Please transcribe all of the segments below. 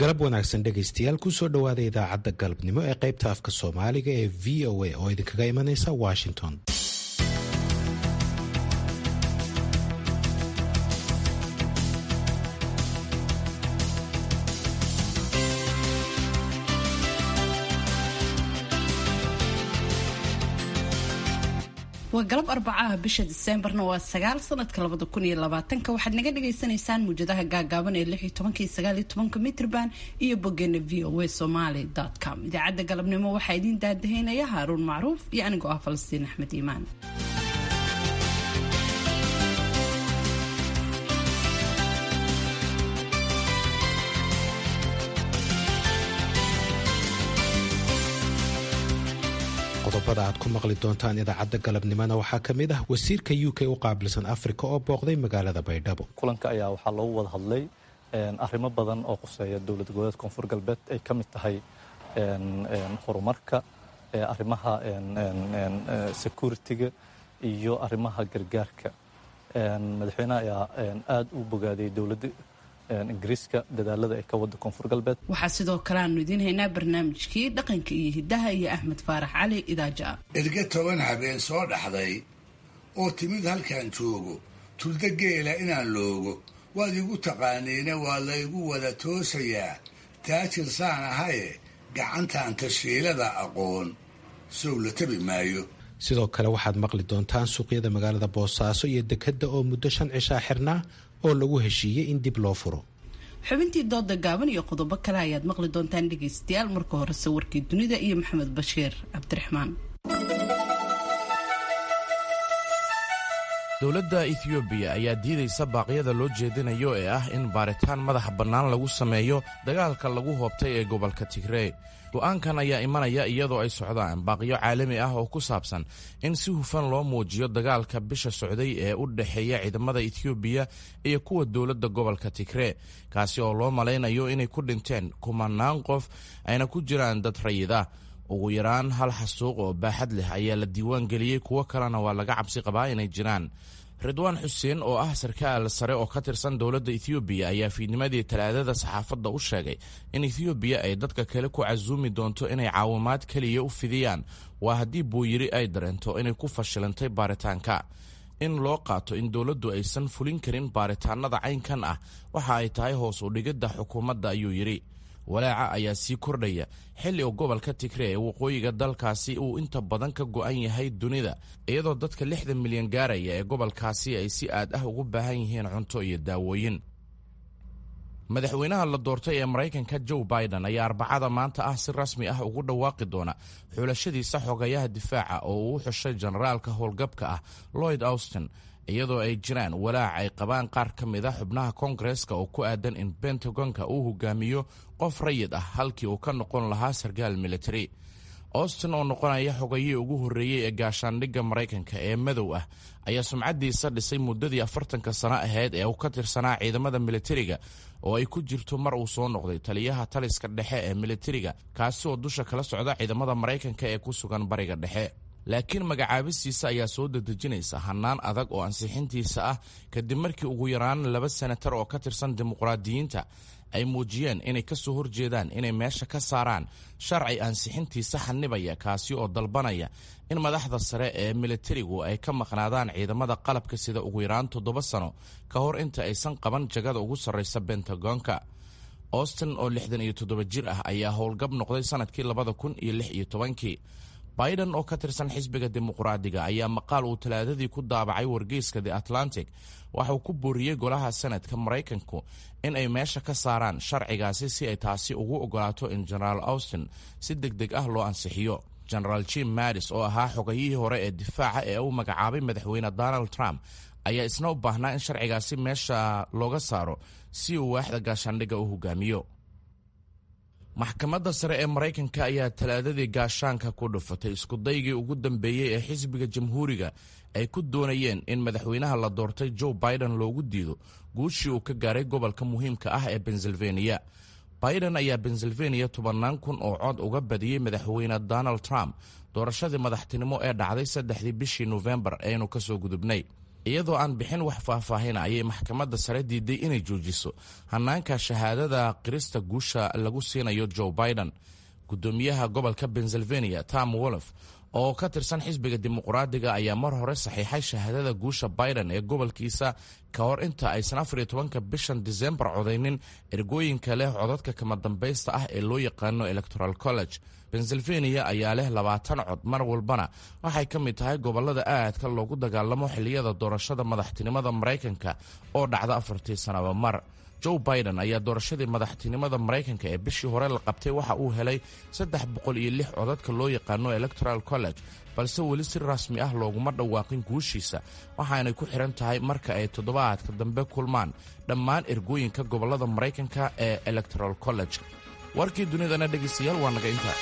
galab wanaagsan dhegaystayaal kusoo dhowaada idaacadda galabnimo ee qaybta afka soomaaliga ee v o a oo idinkaga imanaysa washington waa galab arbacaha bisha diseembarna waa sagaal sanadka labada kun iyo labaatanka waxaad naga dhagaysanaysaan muwjadaha gaagaaban ee lix iyo tobanka iyo sagaal iyo tobanka mitrban iyo bogeena v o a somaly com idaacadda galabnimo waxaa idiin daadahaynaya haaruun macruuf iyo anigoo ah falastiin axmed iimaan qodobada aad ku maqli doontaan idaacadda galabnimona waxaa ka mid ah wasiirka u k u qaabilsan afrika oo booqday magaalada baydhabo kulanka ayaa waxaa loogu wada hadlay arrimo badan oo quseeya dowlad goboleed koonfur galbeed ay ka mid tahay horumarka arrimaha security-ga iyo arrimaha gargaarka madaxweynaha ayaa aada u bogaadiyay dowladda ingiriiska dadaalada ay ka wada koonfur galbeed waxaa sidoo kale aanu idiin haynaa barnaamijkii dhaqanka iyo hiddaha iyo axmed faarax cali idaaja erge toban habeen soo dhaxday oo timid halkan joogo tulda geela inaan loogo waad igu taqaaniina waa laygu wada toosayaa taajir saan ahaye gacantan tashiilada aqoon sow la tabi maayo sidoo kale waxaad maqli doontaan suuqyada magaalada boosaaso iyo dekedda oo muddo shan cishaa xirnaa oo lagu heshiiyey in dib loo furo xubintii dooda gaaban iyo qodobo kale ayaad maqli doontaan dhegaystayaal marka horese warkii dunida iyo maxamed bashiir cabdiraxmaan dowladda ethoobiya ayaa diidaysa baaqyada loo jeedinayo ee ah in baaritaan madaxa bannaan lagu sameeyo dagaalka lagu hoobtay ee gobolka tigrey go'aankan ayaa imanaya iyadoo ay socdaan baaqyo caalami ah oo ku saabsan in si hufan loo muujiyo dagaalka bisha socday ee u dhexeeya ciidamada ethoobiya iyo kuwa dowladda gobolka tigree kaasi oo loo malaynayo inay ku dhinteen kumanaan qof ayna ku jiraan dad rayid ah ugu yaraan hal xasuuq oo baaxad leh ayaa la diiwaan geliyey kuwo kalena waa laga cabsi qabaa inay jiraan ridwaan xuseen oo ah sarkaal sare oo ka tirsan dowladda ethoobiya ayaa fiidnimadii talaadada saxaafadda u sheegay in ethoobiya ay dadka kale ku casuumi doonto inay caawimaad keliya u fidiyaan waa haddii buuyiri ay dareento inay ku fashilantay baaritaanka in loo qaato in dowladdu aysan fulin karin baaritaanada caynkan ah waxa ay tahay hoos u dhigidda xukuumadda ayuu yidhi walaaca ayaa sii kordhaya xilli uu gobolka tigree ee waqooyiga dalkaasi uu inta badan ka go'an yahay dunida iyadoo dadka lixdan milyan gaaraya ee gobolkaasi ay si aad ah ugu baahan yihiin cunto iyo daawooyin madaxweynaha la doortay ee maraykanka joe biden ayaa arbacada maanta ah si rasmi ah ugu dhawaaqi doona xulashadiisa xogayaha difaaca oo uu u xushay generaalka howlgabka ah lloyd austin iyadoo ay jiraan walaac ay qabaan qaar ka mid a xubnaha koongareska oo ku aadan in bentagonka uu hogaamiyo qof rayid ah halkii uu ka noqon lahaa sarkaal military austin oo noqonaya xogayihii ugu horreeyey ee gaashaandhigga maraykanka ee madow ah ayaa sumcaddiisa dhisay muddadii afartanka sano ahayd ee uu ka tirsanaa ciidamada militariga oo ay ku jirto mar uu soo noqday taliyaha taliska dhexe ee militariga kaasi oo dusha kala socda ciidamada maraykanka ee ku sugan bariga dhexe laakiin magacaabistiisa ayaa soo dedejinaysa hannaan adag oo ansixintiisa ah kadib markii ugu yaraan laba senatar oo ka tirsan dimuqraadiyiinta ay muujiyeen inay ka soo horjeedaan inay meesha ka saaraan sharci ansixintiisa xanibaya kaasi oo dalbanaya in madaxda sare ee militarigu ay ka maqnaadaan ciidamada qalabka sida ugu yaraan toddoba sano ka hor inta aysan qaban jagada ugu sarraysa bentagonka austin oo lixdan iyo toddoba jir ah ayaa howlgab noqday sanadkii labada kun iyo lix iyo tobankii biden oo ka tirsan xisbiga dimuqraadiga ayaa maqaal uu talaadadii ku daabacay wargeyska the atlantic waxauu ku booriyey golaha senadka maraykanku in ay meesha ka saaraan sharcigaasi si ay taasi ugu ogolaato in genaraal austin si deg deg ah loo ansixiyo genaraal jim madis oo ahaa xogayihii hore ee difaaca ee uu magacaabay madaxweyne donald trump ayaa isna u baahnaa in sharcigaasi meesha looga saaro si uu waaxda gaashaandhigga u hogaamiyo maxkamadda sare ee maraykanka ayaa talaadadii gaashaanka ku dhufatay iskudaygii ugu dambeeyey ee xisbiga jamhuuriga ay ku doonayeen in madaxweynaha la doortay joe biden loogu diido guushii uu ka gaaray gobolka muhiimka ah ee pennsylvania biden ayaa pennsylvania tobannaan kun oo cod uga badiyey madaxweyne donald trump doorashadii madaxtinimo ee dhacday saddexdii bishii nofembar aynu ka soo gudubnay iyadoo aan bixin wax faahfaahina ayay maxkamadda sare diiday inay joojiso hanaanka shahaadada qirista guusha lagu siinayo joe biden gudoomiyaha gobolka pennsylvania tom wolof oo ka tirsan xisbiga dimuqraadiga ayaa mar hore saxiixay shahaadada guusha biden ee gobolkiisa ka hor inta aysan afar iyo tobanka bishan disembar codaynin ergooyinka leh codadka kama dambaysta ah ee loo yaqaano electoral college pennsylvania ayaa leh labaatan cod mar walbana waxay ka mid tahay gobolada aadka loogu dagaalamo xilliyada doorashada madaxtinimada maraykanka oo dhacda afartii sanaba mar joe biden ayaa doorashadii madaxtinimada maraykanka ee bishii hore la qabtay waxa uu helay saddex boqol iyo lix codadka loo yaqaano electoral college balse weli si rasmi ah looguma dhawaaqin guushiisa waxaanay ku xihan tahay marka ay toddobaadka dambe kulmaan dhammaan ergooyinka gobolada maraykanka ee electoral college warkii dunidana dhegaystayaal waa naga intaa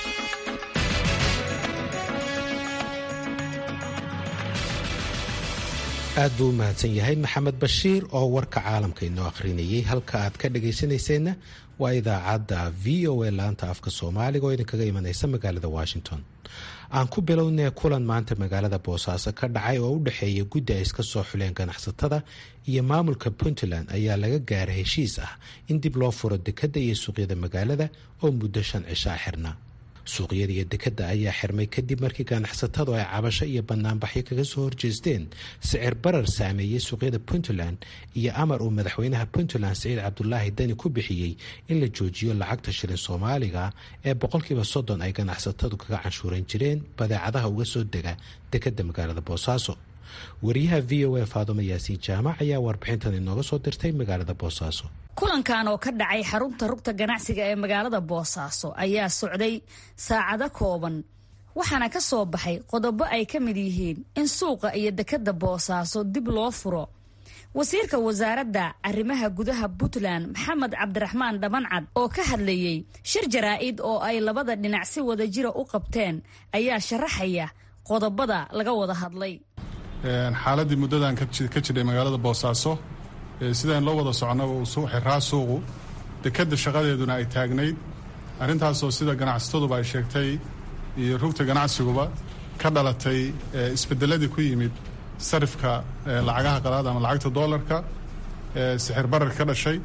aad buu u mahadsan yahay maxamed bashiir oo warka caalamka inoo akhrinayay halka aad ka dhagaysanayseena waa idaacadda v o a laanta afka soomaaliga oo idinkaga imanaysa magaalada washington aan ku bilownay kulan maanta magaalada boosaaso ka dhacay oo u dhexeeya guddi ay iska soo xuleen ganacsatada iyo maamulka puntland ayaa laga gaaray heshiis ah in dib loo furo dekadda iyo suuqyada magaalada oo muddo shan cishaa xirna suuqyada iyo dekadda ayaa xirmay kadib markii ganacsatadu ay cabasho iyo banaanbaxyo kaga soo horjeesteen sicir barar saameeyey suuqyada puntland iyo amar uu madaxweynaha puntland siciid cabdulaahi dani ku bixiyey in la joojiyo lacagta shilin soomaaliga ee boqolkiiba soddon ay ganacsatadu kaga canshuuran jireen badeecadaha uga soo dega dekadda magaalada boosaaso wariyaha v o a faadumo yaasiin jaamac ayaa warbixintan inooga soo dirtay magaalada boosaaso kulankan oo ka dhacay xarunta rugta ganacsiga ee magaalada boosaaso ayaa socday saacado kooban waxaana ka soo baxay qodobo ay ka mid yihiin in suuqa iyo dekadda boosaaso dib loo furo wasiirka wasaaradda arrimaha gudaha puntland maxamed cabdiraxmaan dhamancad oo ka hadlayey shir jaraa-id oo ay labada dhinac si wada jira u qabteen ayaa sharaxaya qodobada laga wada hadlay xaaladii muddadan ka jidhay magaalada boosaaso sidaan loo wada soconaba uu xiraa suuqu dekadda shaqadeeduna ay taagnayd arrintaasoo sida ganacsataduba ay sheegtay iyo rugta ganacsiguba ka dhalatay isbedeladii ku yimid sarifka lacagaha qalaad ama lacagta doolarka sixir barar ka dhashay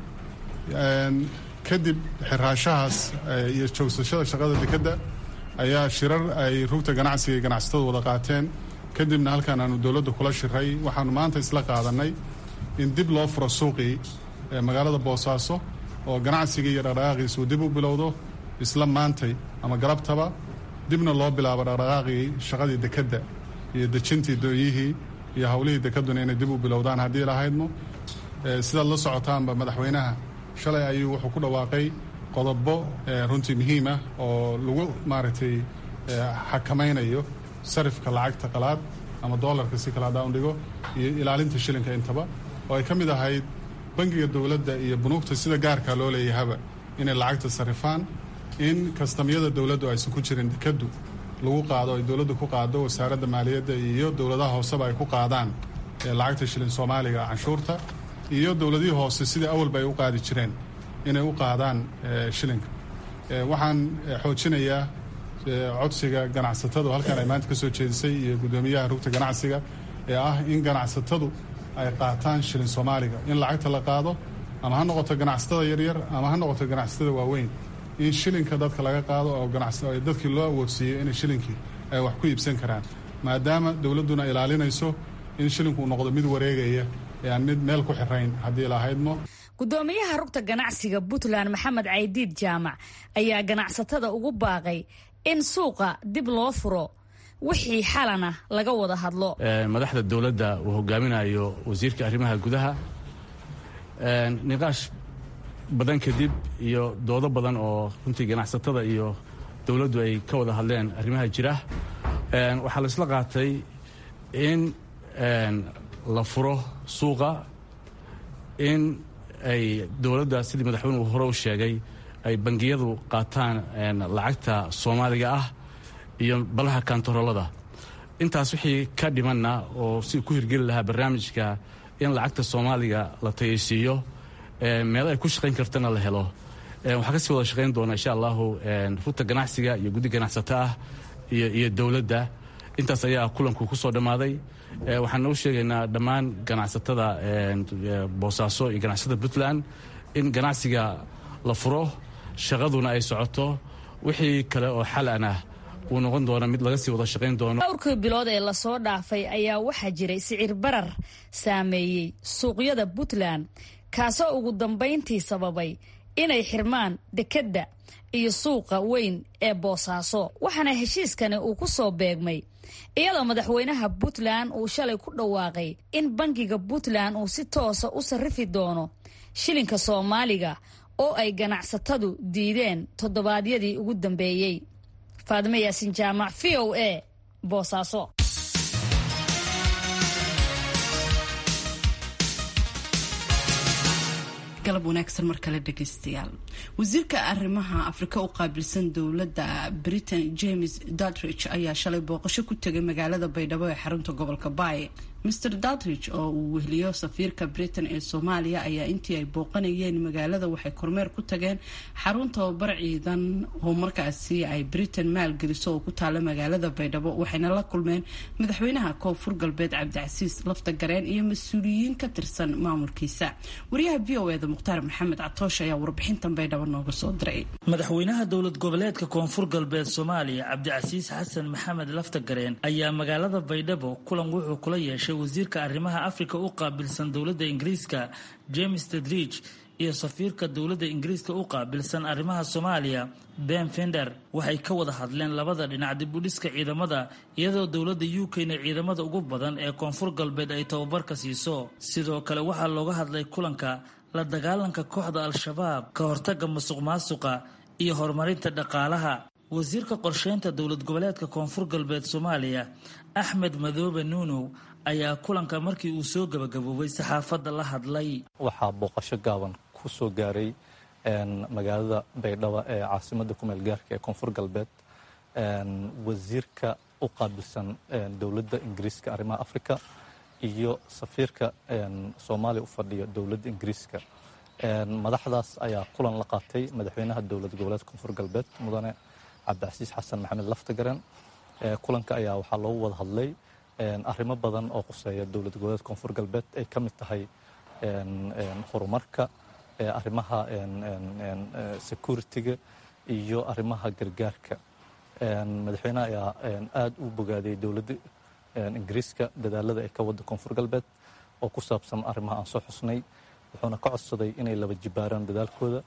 kadib xiraashahaas iyo joogsashada shaqada dekadda ayaa shirar ay rugta ganacsiga iyo ganacsatadu wada qaateen kadibna halkaan aanu dowladda kula shiray waxaanu maanta isla qaadanay in dib loo furo suuqii magaalada boosaaso oo ganacsigii iyo dhaqdhaqaaqiisu dib u bilowdo isla maantay ama galabtaba dibna loo bilaabo dhaqdhaqaaqii shaqadii dekadda iyo dejintii dooyihii iyo howlihii dekeduna inay dib u bilowdaan haddii lahaydno sidaad la socotaanba madaxweynaha shalay ayuu wuxuu ku dhawaaqay qodobo runtii muhiim ah oo lagu maaragtay xakamaynayo sarifka lacagta qalaad ama doolarka si kale haddaan dhigo iyo ilaalinta shilinka intaba oo ay ka mid ahayd bangiga dowladda iyo bunuugta sida gaarka loo leeyahaba inay lacagta sarifaan in kastamyada dowladdu aysan ku jirin dekaddu lagu qaado ay dowladdu ku qaado wasaaradda maaliyadda iyo dowladaha hooseba ay ku qaadaan lacagta shilin soomaaliga canshuurta iyo dowladihii hoose sidii awalba ay u qaadi jireen inay u qaadaan shilinka waxaan xoojinayaa codsiga ganacsatadu halkaan ay maanta ka soo jeedisay iyo guddoomiyaha rugta ganacsiga ee ah in ganacsatadu ay qaataan shilin soomaaliga in lacagta la qaado ama ha noqoto ganacsatada yaryar ama ha noqoto ganacsatada waaweyn in shilinka dadka laga qaado oo dadkii loo awoodsiiyo inay shilinkii ay wax ku iibsan karaan maadaama dowladduna ilaalinayso in shilinku uu noqdo mid wareegaya ee aan mid meel ku xirayn haddii lahaydmo gudoomiyaha rugta ganacsiga puntland maxamed caydiid jaamac ayaa ganacsatada ugu baaqay in suuqa dib loo furo wixii xalana laga wada hadlo madaxda dowladda uu hogaaminayo wasiirka arrimaha gudaha niqaash badan kadib iyo doodo badan oo runtii ganacsatada iyo dowladdu ay ka wada hadleen arrimaha jira waxaa laisla qaatay in la furo suuqa in ay dowladda sidii madaxweynuhu hore u sheegay ay bangiyadu qaataan lacagta soomaaliga ah iyo balaha kantaroolada intaas wixii ka dhimanna oo si ku hirgeli lahaa barnaamijka in lacagta soomaaliga la tayaysiiyo meel ay ku shaqayn kartana la helo waxaa kasii wada shaqayn doona insha allahu rugta ganacsiga iyo guddi ganacsato ah iyo dowladda intaas ayaa kulanku ku soo dhammaaday waxaan u sheegaynaa dhammaan ganacsatada boosaaso iyo ganacsatada puntland in ganacsiga la furo shaqaduna ay socoto wixii kale oo xalan ah uu noqon doona mid laga sii wada shaqayn doono dhowrkii bilood ee lasoo dhaafay ayaa waxaa jiray sicir barar saameeyey suuqyada puntland kaasoo ugu dambayntii sababay inay xirmaan dekedda iyo suuqa weyn ee boosaaso waxaana heshiiskani uu ku soo beegmay iyadoo madaxweynaha puntland uu shalay ku dhawaaqay in bangiga puntland uu si toosa u sarrifi doono shilinka soomaaliga oo ay ganacsatadu diideen toddobaadyadii ugu dambeeyey faadime yaasin jaamac v o a boosaaso galab wanaagsan mar kale dhegaystayaal wasiirka arrimaha afrika u qaabilsan dowladda britain james dutridge ayaa shalay booqasho ku tegay magaalada baydhabo ee xarunta gobolka baay mr dutridge oo uu wehliyo safiirka britain ee soomaaliya ayaa intii ay booqanayeen magaalada waxay kormeer ku tageen xarun tababar ciidan oo markaasi ay britain maalgeliso oo ku taala magaalada baydhabo waxayna la kulmeen madaxweynaha koonfur galbeed cabdicasiis lafta gareen iyo mas-uuliyiin ka tirsan maamulkiisa wariyaha v o eda mukhtaar maxamed catoosh ayaa warbixintan baydhabo nooga soo diray madaxweynaha dowlad goboleedka koonfur galbeed soomaaliya cabdicasiis xasan maxamed lafta gareen ayaa magaalada baydhabo kulan wuxuu kula yeeshay wasiirka arrimaha afrika u qaabilsan dowladda ingiriiska james tedridge iyo safiirka dowladda ingiriiska u qaabilsan arrimaha soomaaliya ben fender waxay ka wada hadleen labada dhinac dib u dhiska ciidamada iyadoo dowladda u k-na ciidamada ugu badan ee koonfur galbeed ay tababarka siiso sidoo kale waxaa looga hadlay kulanka la dagaalanka kooxda al-shabaab ka hortaga musuq maasuqa iyo horumarinta dhaqaalaha wasiirka qorsheynta dowlad goboleedka koonfur galbeed soomaaliya axmed madoobe nuunow ayaa kulanka markii uu soo gabagaboobay saxaafadda la hadlay waxaa booqasho gaaban ku soo gaaray magaalada baydhabo ee caasimada kumeel gaarka ee koonfur galbeed wasiirka u qaabilsan dowladda ingiriiska arrimaha afrika iyo safiirka soomaaliya u fadhiya dowladda ingiriiska madaxdaas ayaa kulan la qaatay madaxweynaha dowlad goboleed koonfur galbeed mudane cabdicasiis xasan maxamed laftagaren kulanka ayaa waxaa loogu wada hadlay arrimo badan oo quseeya dowlad goboleed koonfur galbeed ay ka mid tahay horumarka arrimaha security-ga iyo arrimaha gargaarka madaxweynaha ayaa aada u bogaadiyey dowladda ingiriiska dadaalada ay ka wadda koonfur galbeed oo ku saabsan arrimaha aan soo xusnay wuxuuna ka codsaday inay laba jibaaraan dadaalkooda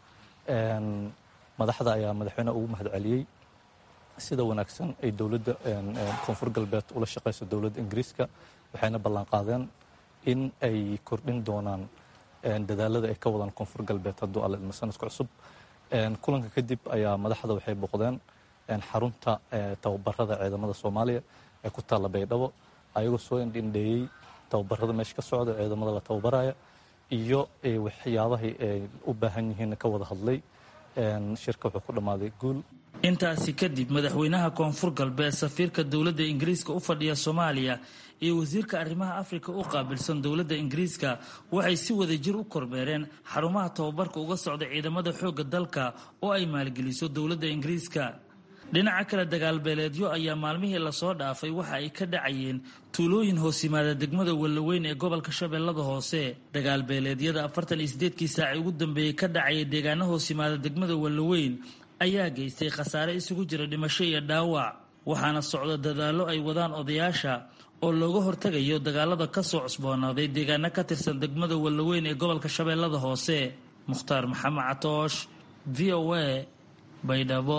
madaxda ayaa madaxweynaha ugu mahad celiyey sida wanaagsan ay dowladda koonfur galbeed ula shaqayso dowladda ingiriiska waxayna ballanqaadeen in ay kordhin doonaan dadaalada ay ka wadaan koonfur galbeed hadduu alla ilmo sanadka cusub kulanka kadib ayaa madaxda waxay booqdeen xarunta tababarada ciidamada soomaaliya ee ku taalla baydhabo ayagoo soo indhindheeyey tababarada meesha ka socda ciidamada la tababaraya iyo waxyaabahay ay u baahan yihiin ka wada hadlay shirka wuxuu ku dhammaaday guul intaasi kadib madaxweynaha koonfur galbeed safiirka dowladda ingiriiska u fadhiya soomaaliya iyo wasiirka arrimaha afrika u qaabilsan dowladda ingiriiska waxay si wadajir u kormeereen xarumaha tababarka uga socda ciidamada xoogga dalka oo ay maalgeliso dowladda ingiriiska dhinaca kale dagaalbeeleedyo ayaa maalmihii lasoo dhaafay waxa ay ka dhacayeen tuulooyin hoos yimaada degmada wallaweyn ee gobolka shabeellada hoose dagaalbeeleedyada afartan iyo sideedkii saaci ugu dambeeyey ka dhacaya deegaano hoos yimaada degmada wallaweyn ayaa geystay khasaare isugu jira dhimasho iyo dhaawac waxaana socda dadaallo ay wadaan odayaasha oo looga hortegayo dagaalada ka soo cusboonaaday deegaano ka tirsan degmada wallaweyn ee gobolka shabeellada hoose mukhtaar maxamed catoosh v o a baydhabo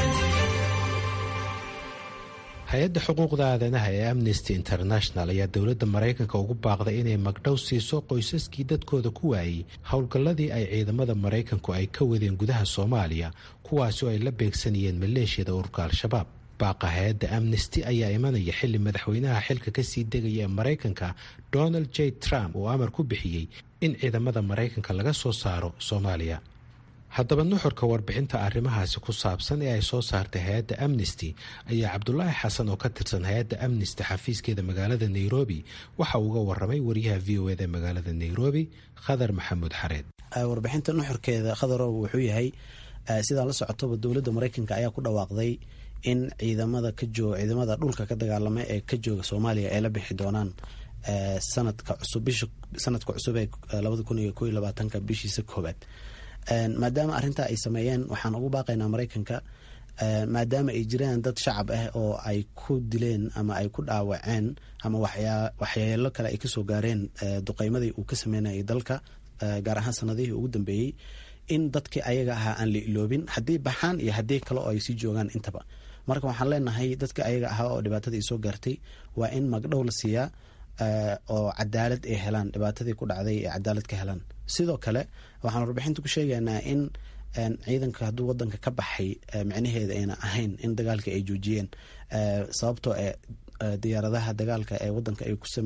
hay-adda xuquuqda aadanaha ee amnesty international ayaa dowladda maraykanka ugu baaqday inay magdhow siiso qoysaskii dadkooda ku waayey howlgalladii ay ciidamada maraykanku ay ka wadeen gudaha soomaaliya kuwaasi oo ay la beegsanayeen maleeshiyada ururka al-shabaab baaqa hay-adda amnesty ayaa imanaya xilli madaxweynaha xilka kasii degaya ee maraykanka donald j trump uu amar ku bixiyey in ciidamada maraykanka laga soo saaro soomaaliya haddaba nuxurka warbixinta arrimahaasi ku saabsan ee ay soo saartay hay-adda amnesty ayaa cabdulaahi xasan oo ka tirsan hay-adda amnesty xafiiskeeda magaalada nairobi waxa uu uga waramay wariyaha v o eda ee magaalada nairobi khadar maxamuud xareed warbixinta nuxurkeeda khadarow wuxuu yahay sidaa la socotoba dowladda maraykanka ayaa ku dhawaaqday in ciidamada ka jooga ciidamada dhulka ka dagaalama ee ka jooga soomaaliya ay la bixi doonaan sanadka cusub bisha sanadka cusub ee labada kun iyo koiyo labaatanka bishiisa koowaad maadaama arrintaa ay sameeyeen waxaan ugu baaqaynaa maraykanka maadaama ay jiraan dad shacab ah oo ay ku dileen ama ay ku dhaawaceen ama waxyeelo kale ay kasoo gaareen duqeymadii uu ka sameynayay dalka gaar ahaan sanadihii ugu dambeeyey in dadkii ayaga ahaa aan la iloobin haddii baxaan iyo haddii kale oo ay sii joogaan intaba marka waxaan leenahay dadka ayaga ahaa oo dhibaatadii soo gaartay waa in magdhow la siiyaa oo cadaalad ay helaan dhibaatadii ku dhacday ee cadaalad ka helaan sidoo kale waxaan warbixinta ku sheegaynaa in ciidanka hadduu wadanka ka baxay micnaheeda ayna ahayn in dagaalka ay joojiyeen sababtoo e diyaaradaha dagaalka ee wadanka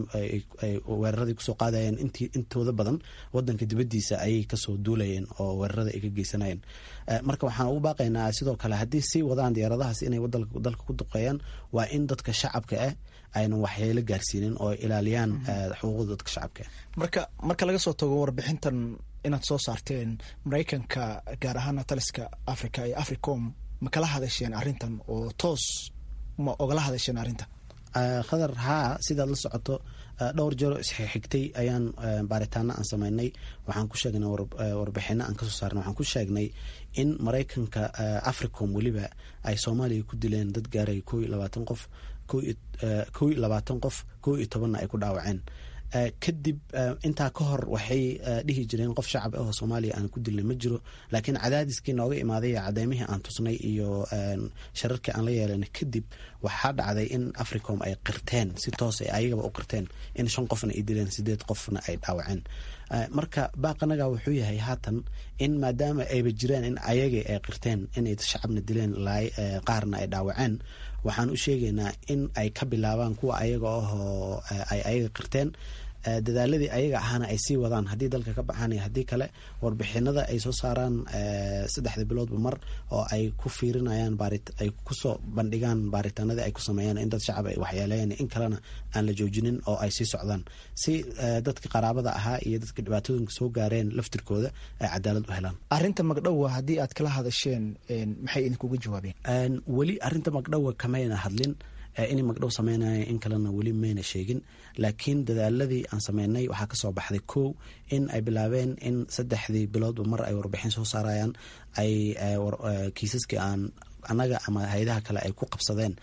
ay weeraradii kusoo qaadayeen intooda badan wadanka dibadiisa ayay kasoo duulayeen oo weerarada ay ka geysanayeen marka waxaan ugu baaqaynaa sidoo kale haddii sii wadaan diyaaradahaas inay dalka ku duqeeyaan waa in dadka shacabka ah aynan waxyeelo gaarsiinin oo ilaaliyaan xuquuqda dadka shacabka marka marka laga soo tago warbixintan inaad soo saarteen maraykanka gaar ahaana taliska africa iyo africom ma kala hadasheen arrintan oo toos ma ogala hadasheen arrintan khadar haa sidaad la socoto dhowr jero isxigtay ayaan baaritaano aan sameynay waxaan ku sheegnay warbixino aan kasoo saarnay waxaan ku sheegnay in maraykanka africom weliba ay soomaaliya ku dileen dad gaaray koo iyo labaatan qof koo iyo labaatan qof koo iyo tobanna ay ku dhaawaceen kadib intaa ka hor waxay dhihi jireen qof shacab ah oo soomaaliya aan ku dilnay ma jiro laakiin cadaadiskii nooga imaaday cadeymihii aan tusnay iyo shararkii aan la yeelanay kadib waxaa dhacday in africom ay qirteen si toos ay ayagaba u qirteen in shan qofna ay dileen sideed qofna ay dhaawaceen marka baaqanaga wuxuu yahay haatan in maadaama ayba jiraan in ayagii ay qirteen inay shacabna dileen qaarna ay dhaawaceen waxaan u sheegaynaa in ay ka bilaabaan kuwa ayaga ahoo ay ayaga qirteen dadaaladii ayaga ahaana ay sii wadaan haddii dalka ka baxaan iyo haddii kale warbixinada ay soo saaraan saddexda biloodba mar oo ay ku fiirinayaan ay kusoo bandhigaan baaritaanadii ay ku sameeyaan in dad shacab ay waxyeeleeyaan in kalena aan la joojinin oo ay sii socdaan si dadka qaraabada ahaa iyo dadka dhibaatooyinka soo gaareen laftirkooda ay cadaalad u helaan arrinta magdhowa haddii aad kala hadasheen maxay idinkuga jawaabeen weli arrinta magdhowa kamayna hadlin inay magdhow sameynaya in kalena weli mayna sheegin laakiin dadaaladii aan sameynay waxaa kasoo baxday kow in ay bilaabeen in saddexdii biloodba mar ay warbixin soo saarayaan ay kiisaskii aan annaga ama hay-adaha kale ay ku qabsadeen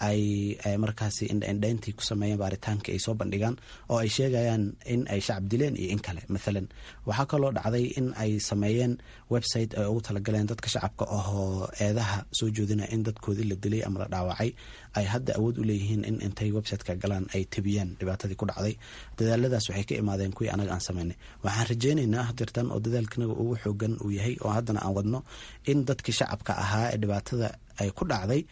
ay markaasi indhaindhayntii ku sameeyeen baaritaankii ay soo bandhigaan oo ay sheegayaan in ay shacab dileen iyo in kale mathalan waxaa kaloo dhacday in ay sameeyeen website ay ugu talagaleen dadka shacabka ahoo eedaha soo joodinaya in dadkoodii la dilay ama la dhaawacay ay hadda awood u leeyihiin in intay websiteka galaan ay tebiyaan dhibaatadii ku dhacday dadaaladaas waxay ka imaadeen kuwii anaga aan sameynay waxaan rajeynaynaa hadirtan oo dadaalkanaga ugu xoogan uu yahay oo haddana aan wadno in dadkii shacabka ahaa ee dhibaatada ay ku dhacday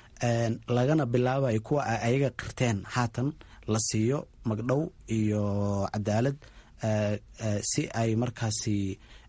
lagana bilaabayo kuwa ay ayaga qirteen haatan la siiyo magdhow iyo cadaalad si ay markaasi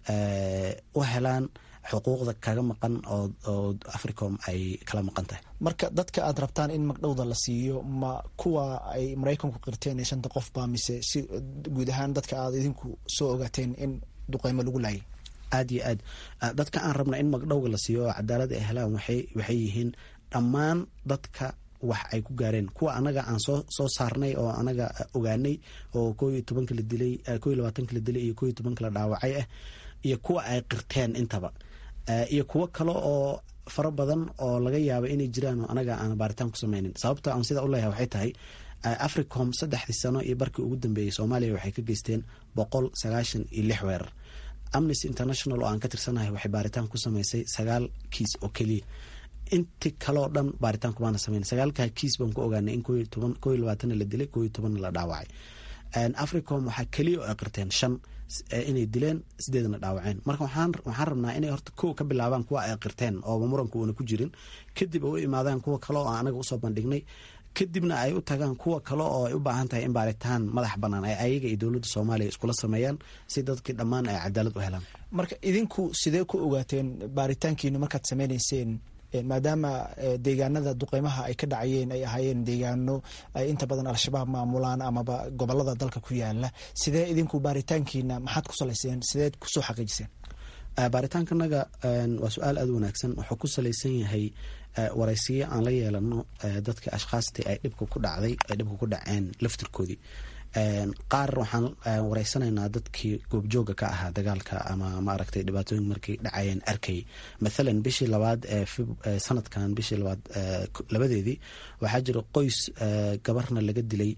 u helaan xuquuqda kaga maqan oo africom ay kala maqan tahay marka dadka aad rabtaan in magdhowda la siiyo ma kuwa ay maraykanku qirteen ee shanta qofba mise si guud ahaan dadka aad idinku soo ogaateen in duqeymo lagu laayay aada iyo aad dadka aan rabna in magdhowga la siiyo oo cadaalad ay helaan waxay yihiin dhammaan dadka wax ay ku gaareen kuwa anaga aan soo soo saarnay oo anaga ogaanay oo koo iyo tobanka la dilay koo iyo labaatanka la dilay iyo koo iyo tobanka la dhaawacay ah iyo kuwa ay qirteen intaba iyo kuwo kale oo fara badan oo laga yaaba inay jiraan oo anaga aan baaritaan ku sameynin sababta aan sidaa u leeyahay waxay tahay africom saddexdii sano iyo barkii ugu dambeeyey soomaaliya waxay ka geysteen boqol sagaashan iyo lix weerar amnesty international oo aan ka tirsanahay waxay baaritaan ku sameysay sagaal kiis oo keliya inti kaleo dhan baaritaan kumaana sameyn sagaalkaa kiis baan ku ogaanay in koo iyo labaatanna la dilay koo iyo tobanna la dhaawacay africom waxaa keliya oo ay qirteen shan inay dileen sideedna dhaawaceen marka waxaan rabnaa inay horta kow ka bilaabaan kuwa ay qirteen ooba muranku uuna ku jirin kadib ay u imaadaan kuwa kale oo anaga usoo bandhignay kadibna ay u tagaan kuwa kale oo ay u baahan tahay in baaritaan madax banaan ay ayaga iyo dowladda soomaaliya iskula sameeyaan si dadkii dhammaan ay cadaalad u helaan marka idinku sidee ku ogaateen baaritaankiinu markaad sameyneyseen maadaama deegaanada duqeymaha ay ka dhacayeen ay ahaayeen deegaano ay inta badan al-shabaab maamulaan amaba gobolada dalka ku yaala sidee idinku baaritaankiina maxaad ku salayseen sideed kusoo xaqiijiseen baaritaankanaga waa su-aal aada u wanaagsan wuxuu ku salaysan yahay waraysiyo aan la yeelano dadka ashkhaastii ay dhibka ku dhacday ay dhibka ku dhaceen laftirkoodii qaar waxaan wareysanaynaa dadkii goobjooga ka ahaa dagaalka ama maaragtay dhibaatooyinka markay dhacayeen arkay mathalan bishii labaad ee sanadkan bishii labaad labadeedii waxaa jira qoys gabarna laga dilay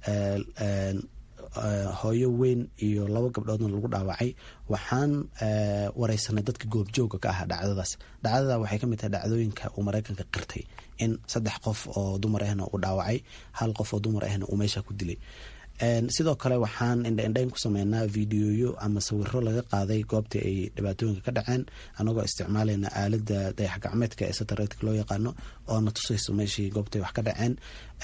hooyo weyn iyo labo gabdhoodna lagu dhaawacay waxaan wareysanay dadka goobjooga ka ahaa dhacdadaas dhacdada waxay kamid tahay dhacdooyinka uu mareykanka qirtay in saddex qof oo dumar ahna uu dhaawacay hal qof oo dumar ahna uu meesha ku dilay sidoo kale waxaan indhaindhayn ku sameynaa videoyo ama sawiro laga qaaday goobtii ay dhibaatooyinka ka dhaceen anagoo isticmaalayna aalada dayax gacmeedka ee satareedka loo yaqaano oo na tusayso meeshii goobtay wax ka dhaceen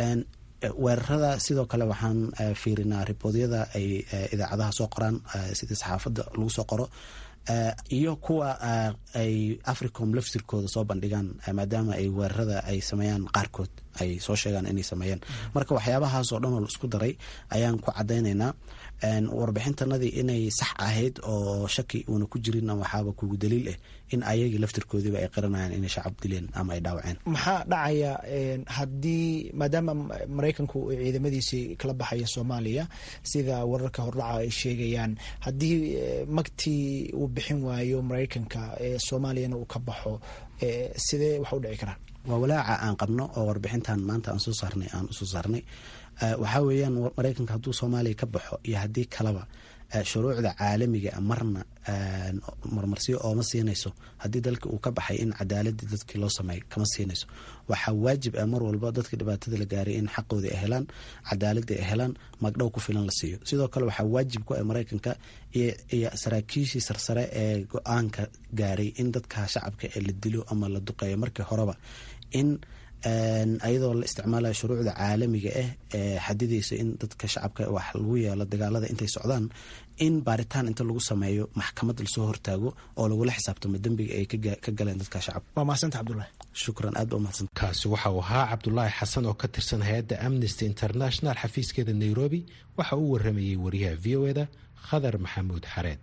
weerarada sidoo kale waxaan fiirinaa riboodyada ay idaacadaha soo qoraan sidii saxaafadda lagu soo qoro iyo kuwa ay africom laftirkooda soo bandhigaan maadaama ay weerarada ay sameeyaan qaarkood ay soo sheegaan inay sameeyeen marka waxyaabahaas oo dhan oo la isku daray ayaan ku cadaynaynaa warbixintanadii inay sax ahayd oo shaki uuna ku jirin waxaaba kugu daliil ah in ayagii laftirkoodiiba ay qiranayaan inay shacab dileen ama ay dhaawaceen maxaa dhacaya haddii maadaama maraykanku uu ciidamadiisii kala baxaya soomaaliya sida wararka hordhaca ay sheegayaan haddii magtii uu bixin waayo maraykanka soomaaliyana uu ka baxo sidee wax u dhici karaan waa walaaca aan qabno oo warbixintan maanta aan soo saarnay aan usoo saarnay waxaa weeyaan maraykanka hadduu soomaaliya ka baxo iyo haddii kaleba shuruucda caalamiga marna marmarsiyo ooma siinayso haddii dalka uu ka baxay in cadaaladii dadkii loo sameeyo kama siinayso waxaa waajib ah mar walba dadka dhibaatada la gaaray in xaqoodii ay helaan cadaaladii ay helaan magdhow ku filan la siiyo sidoo kale waxaa waajib ku ah maraykanka iyo saraakiishii sarsare ee go-aanka gaaray in dadka shacabka ee la dilo ama la duqeeyo markii horeba in ayadoo la isticmaalayo shuruucda caalamiga ah ee xadidaysa in dadka shacabka wax lagu yeelo dagaalada intay socdaan in baaritaan inta lagu sameeyo maxkamad lasoo hortaago oo lagula xisaabtamo dembiga ay ka galeen dadka shacabka waa mahadsanti cabdulahi shukran aad ba umahadsan kaasi waxa uu ahaa cabdulaahi xasan oo ka tirsan hay-adda amnesty international xafiiskeeda nairobi waxa uu waramayey wariyaha v o eda khadar maxamuud xareed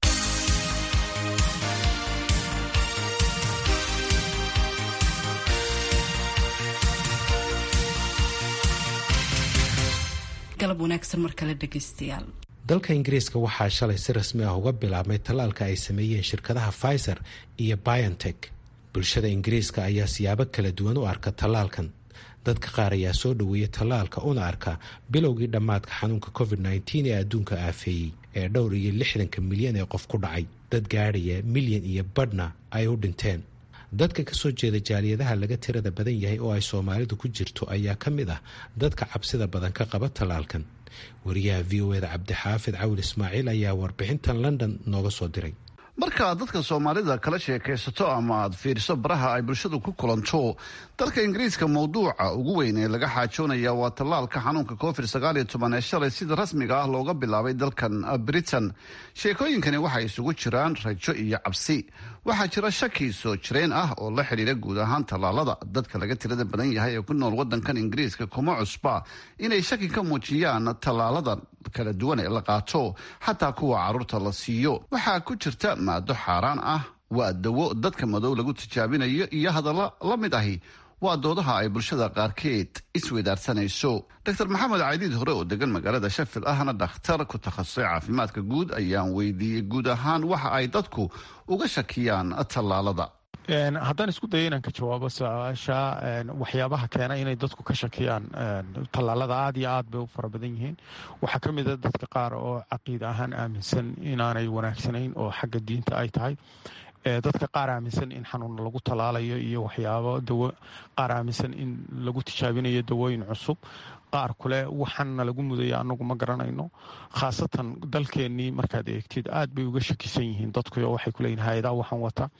galab wanaagsan mar kale dhegaystayaal dalka ingiriiska waxaa shalay si rasmi ah uga bilaabmay tallaalka ay sameeyeen shirkadaha pfizer iyo biontech bulshada ingiriiska ayaa siyaabo kala duwan u arka tallaalkan dadka qaar ayaa soo dhoweeyay tallaalka una arka bilowgii dhammaadka xanuunka covid nteen ee adduunka aafeeyey ee dhowr iyo lixdanka milyan ee qof ku dhacay dad gaadhaya milyan iyo badhna ay u dhinteen dadka kasoo jeeda jaaliyadaha laga tirada badan yahay oo ay soomaalidu ku jirto ayaa ka mid ah dadka cabsida badan ka qaba tallaalkan wariyaha v o eda cabdixaafid cawil ismaaciil ayaa warbixintan london nooga soo diray markaad dadka soomaalida kala sheekaysato ama aad fiiriso baraha ay bulshadu ku kulanto dalka ingiriiska mowduuca ugu weyn ee laga xaajoonaya waa tallaalka xanuunka covid sagaaliyo toban ee shalay sida rasmiga ah looga bilaabay dalkan britain sheekooyinkani waxay isugu jiraan rajo iyo cabsi waxaa jira shaki soo jireen ah oo la xidhiira guud ahaan tallaalada dadka laga tirada badan yahay ee ku nool wadankan ingiriiska kuma cusba inay shaki ka muujiyaan tallaalada kala duwan ee la qaato xataa kuwa caruurta la siiyo waxaa ku jirta maado xaaraan ah waa dawo dadka madow lagu tijaabinayo iyo hadalla la mid ahi waa doodaha ay bulshada qaarkeed isweydaarsanayso dor maxamed caydiid hore oo degan magaalada shafil ahna dhakhtar ku takhasusay caafimaadka guud ayaan weydiiyey guud ahaan waxa ay dadku uga shakiyaan tallaalada haddaan isku dayo inaan ka jawaabo su-aasha waxyaabaha keena inay dadku ka shakiyaan tallaalada aad iyo aad bay u fara badan yihiin waxaa ka mid a dadka qaar oo caqiida ahaan aaminsan inaanay wanaagsanayn oo xagga diinta ay tahay dadka qaar aaminsan in xanuun lagu tallaalayo iyo waxyaabo dawo qaar aaminsan in lagu tijaabinayo dawooyin cusub qaar kule waxaana lagu mudaya anagu ma garanayno khaasatan dalkeennii markaad eegtid aad bay uga shakisan yihiin dadkuyo waxay kuleeyihin hay-adaa waxaan wata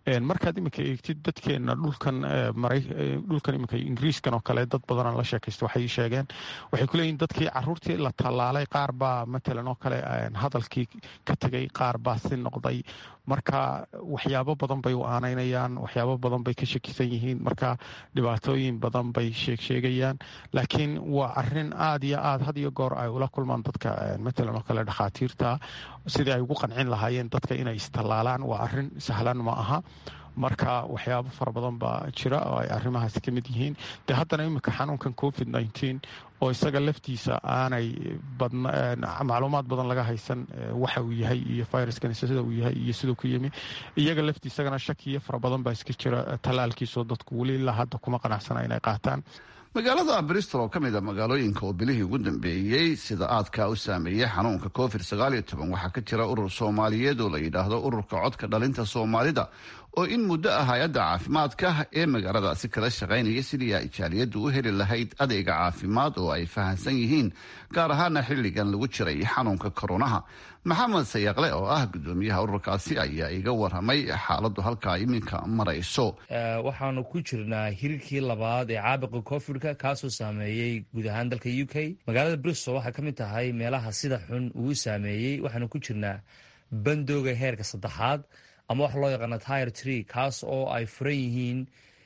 markaad iminka eegtid dadkeena dhulkan dhulkan iminka ingiriiskan oo kale dad badanaan la sheekaysta waxay sheegeen waxay ku leeyihin dadkii caruurtii la tallaalay qaar baa matalan oo kale hadalkii ka tegay qaar baa si noqday marka waxyaabo badan bay u aanaynayaan waxyaabo badan bay ka shakisan yihiin marka dhibaatooyin badan bay sheegsheegayaan laakiin waa arin aad iyo aad had iyo goor ay ula kulmaan dadka matalan oo kale dhakhaatiirta sidii ay ugu qancin lahaayeen dadka inay istallaalaan waa arin sahlan ma aha marka waxyaabo fara badan baa jira oo ay arrimahaasi ka mid yihiin de haddana iminka xanuunkan covid nneteen oo isaga laftiisa aanay macluumaad badan laga haysan waxa uu yahay iyo viruskani sida uu yahay iyo siduu ku yimi iyaga laftiisagana shakiyo fara badan baa iska jira tallaalkiisoo dadku weli ilaa hadda kuma qanacsana inay qaataan magaalada bristol oo ka mid a magaalooyinka oo bilihii ugu dambeeyey sida aadkaa u saameeyey xanuunka covid waxaa ka jira urur soomaaliyeed oo la yidhaahdo ururka codka dhalinta soomaalida oo in muddo ah hay-adda caafimaadka ee magaaladaasi kala shaqaynaya sidii ay jaaliyaddu u heli lahayd adeega caafimaad oo ay fahamsan yihiin gaar ahaana xilligan lagu jiray xanuunka koronaha maxamed sayaqle oo ah gudoomiyaha ururkaasi ayaa iga waramay xaaladdu halkaa iminka marayso waxaanu ku jirnaa hirarkii labaad ee caabuqa covidka kaasoo saameeyey guud ahaan dalka u k magaalada bristol waxay ka mid tahay meelaha sida xun uu saameeyey waxaanu ku jirnaa bandooga heerka saddexaad ama waxa loo yaqaana tire tree kaas oo ay furan yihiin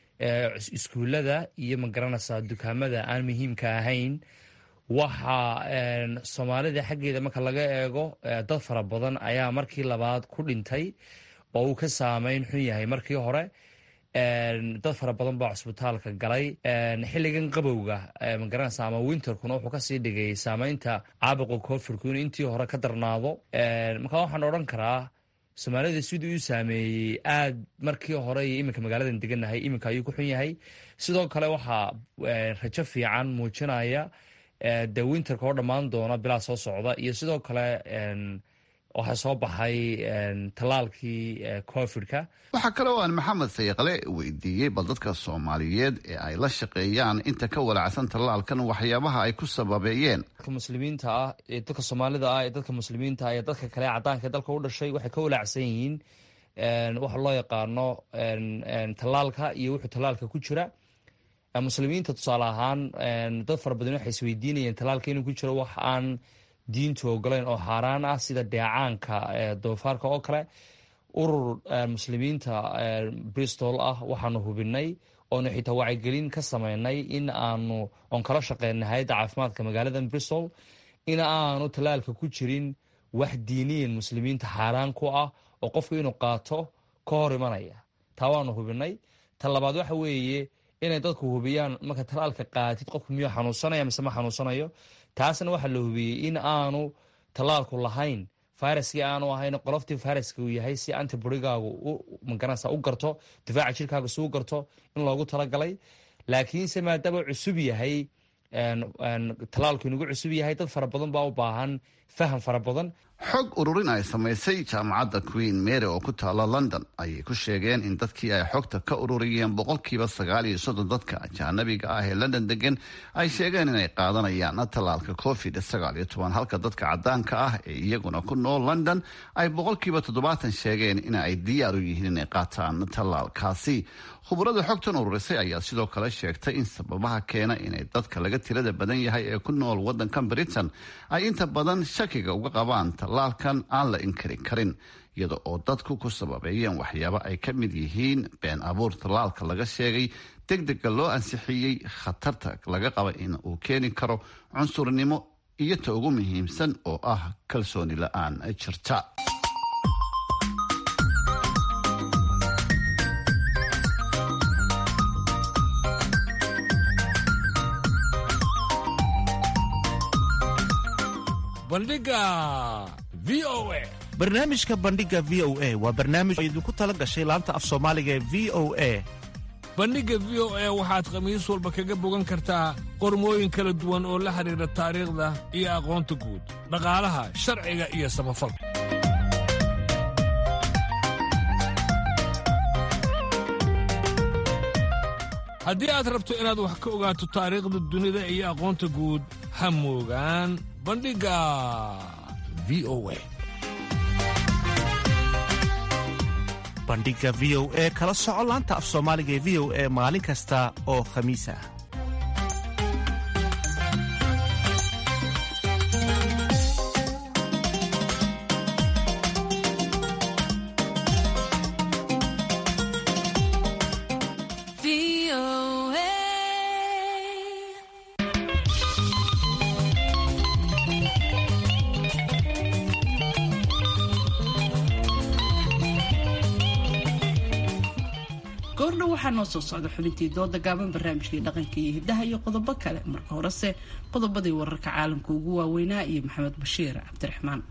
iskuullada iyo magaranaysaa dukaamada aan muhiimka ahayn waxa soomaalida xaggeeda marka laga eego dad fara badan ayaa markii labaad ku dhintay oo uu ka saameyn xun yahay markii hore dad fara badan baa cusbitaalka galay xilligan qabowga magaranaysa ama winterkuna wuxuu kasii dhigay saameynta caabuqa covidku in intii hore ka darnaado marka waxaan odhan karaa soomaalida siduu u saameeyey aad markii hore iyo iminka magaaladan deganahay iminka ayuu ku xun yahay sidoo kale waxaa rajo fiican muujinaya de winterka oo dhammaan doona bilaa soo socda iyo sidoo kale waxaa soo baxay tallaalkii covidka waxaa kale oo aan maxamed sayaqle weydiiyey bal dadka soomaaliyeed ee ay la shaqeeyaan inta ka walacsan tallaalkan waxyaabaha ay ku sababeeyeen dadka muslimiinta ah ee dadka soomaalida ah ee dadka muslimiinta ah ee dadka kale cadaanka ee dalka u dhashay waxay ka walaacsan yihiin waxa loo yaqaano tallaalka iyo wuxuu tallaalka ku jira muslimiinta tusaale ahaan dad fara badan waxay isweydiinayeen tallaalka inuu ku jiro wax aan diintu ogoleyn oo xaaraan ah sida dheecaanka doofaarka oo kale urur muslimiinta bristol ah waxaanu hubinay oonu xitaa wacyigelin ka sameynay in aanu oon kala shaqeynay hay-adda caafimaadka magaalada bristol in aanu tallaalka ku jirin wax diiniyan muslimiinta xaaraan ku ah oo qofku inuu qaato ka hor imanaya taa waanu hubinay ta labaad waxa weeye inay dadku hubiyaan marka tallaalka qaatid qofku miyuu xanuunsanaya mise ma xanuunsanayo taasna waxaa la hubiyey in aanu tallaalku lahayn viruskii aanu ahayn qoloftii viruska uu yahay si antiborigaagu magaranaysa u garto difaaca jirkaaga si u garto in loogu talagalay laakiinse maadaama cusub yahay tallaalku inugu cusub yahay dad fara badan baa u baahan faham fara badan xog ururin ay samaysay jaamacadda queen mary oo ku taala london ayay ku sheegeen in dadkii ay xogta ka ururiyeen boqolkiiba sagaal iyo soddon dadka ajaanabiga ah ee london degan ay sheegeen inay qaadanayaan tallaalka covid sagaal iyo toban halka dadka cadaanka ah ee iyaguna ku nool london ay boqolkiiba toddobaatan sheegeen in ay diyaar u yihiin inay qaataan tallaalkaasi khubarada xogtan ururisay ayaa sidoo kale sheegtay in sababaha keena inay dadka laga tirada badan yahay ee ku nool wadankan britain ay inta badan shakiga uga qabaan tallaalkan aan la inkari karin iyada oo dadku ku sababeeyeen waxyaabo ay ka mid yihiin been abuur tallaalka laga sheegay deg dega loo ansixiyey khatarta laga qaba in uu keeni karo cunsurnimo iyo ta ugu muhiimsan oo ah kalsooni la-aan jirta barnaamijka bandhiga v o a waa barnaamij oo idinku tala gashay laanta af soomaaliga ee v o a bandhigga v o a waxaad khamiis walba kaga bogan kartaa qormooyin kala duwan oo la xidhiidha taariikhda iyo aqoonta guud dhaqaalaha sharciga iyo samafalka haddii aad rabto inaad wax ka ogaato taariikhda dunida iyo aqoonta guud ha moogaan bandhigga v o a bandhiga v o e kala soco laanta af soomaaliga ee v o e maalin kasta oo khamiis ah goordhow waxaa noo soo socda xubintii dooda gaaban barnaamijkii dhaqanka iyo hiddaha iyo qodobo kale marka horese qodobadii wararka caalamka ugu waaweynaa iyo maxamed bashiir cabdiraxmaan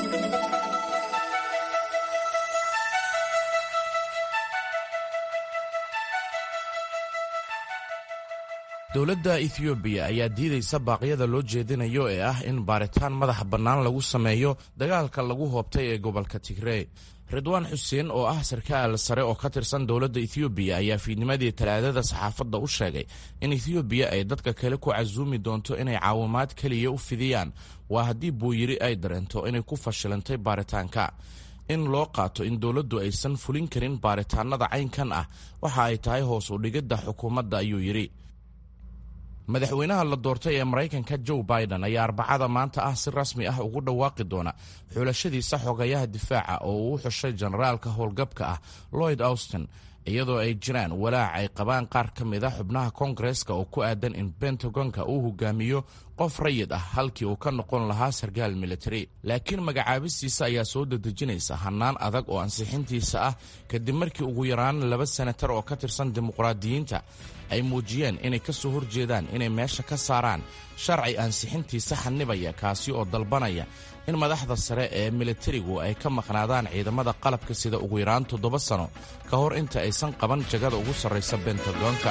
dowladda ethoobiya ayaa diidaysa baaqyada loo jeedinayo ee ah in baaritaan madaxa bannaan lagu sameeyo dagaalka lagu hoobtay ee gobolka tigrey ridwaan xuseen oo ah sarkaal sare oo ka tirsan dowladda ethoobiya ayaa fiidnimadii talaadada saxaafadda u sheegay in ethoobiya ay dadka kale ku casuumi doonto inay caawimaad keliya u fidiyaan waa haddii buuyiri ay dareento inay ku fashilantay baaritaanka in loo qaato in dowladdu aysan fulin karin baaritaanada caynkan ah waxa ay tahay hoos u dhigidda xukuumadda ayuu yidhi madaxweynaha la doortay ee maraykanka joe biden ayaa arbacada maanta ah si rasmi ah ugu dhawaaqi doona xulashadiisa xogayaha difaaca oo uu u xushay generaalka howlgabka ah lloyd austin iyadoo ay jiraan walaac ay qabaan qaar ka mid a xubnaha koongareska oo ku aadan in bentagonka uu hogaamiyo qof rayid ah halkii uu ka noqon lahaa sarkaal militari laakiin magacaabistiisa ayaa soo dedejinaysa hannaan adag oo ansixintiisa ah kadib markii ugu yaraan laba senatar oo ka tirsan dimuqraadiyiinta ay muujiyeen inay ka soo horjeedaan inay meesha ka saaraan sharci ansixintiisa xanibaya kaasi oo dalbanaya in madaxda sare ee militarigu ay ka maqnaadaan ciidamada qalabka sida ugu yaraan toddoba sano ka hor inta aysan qaban jagada ugu sarraysa bentagonka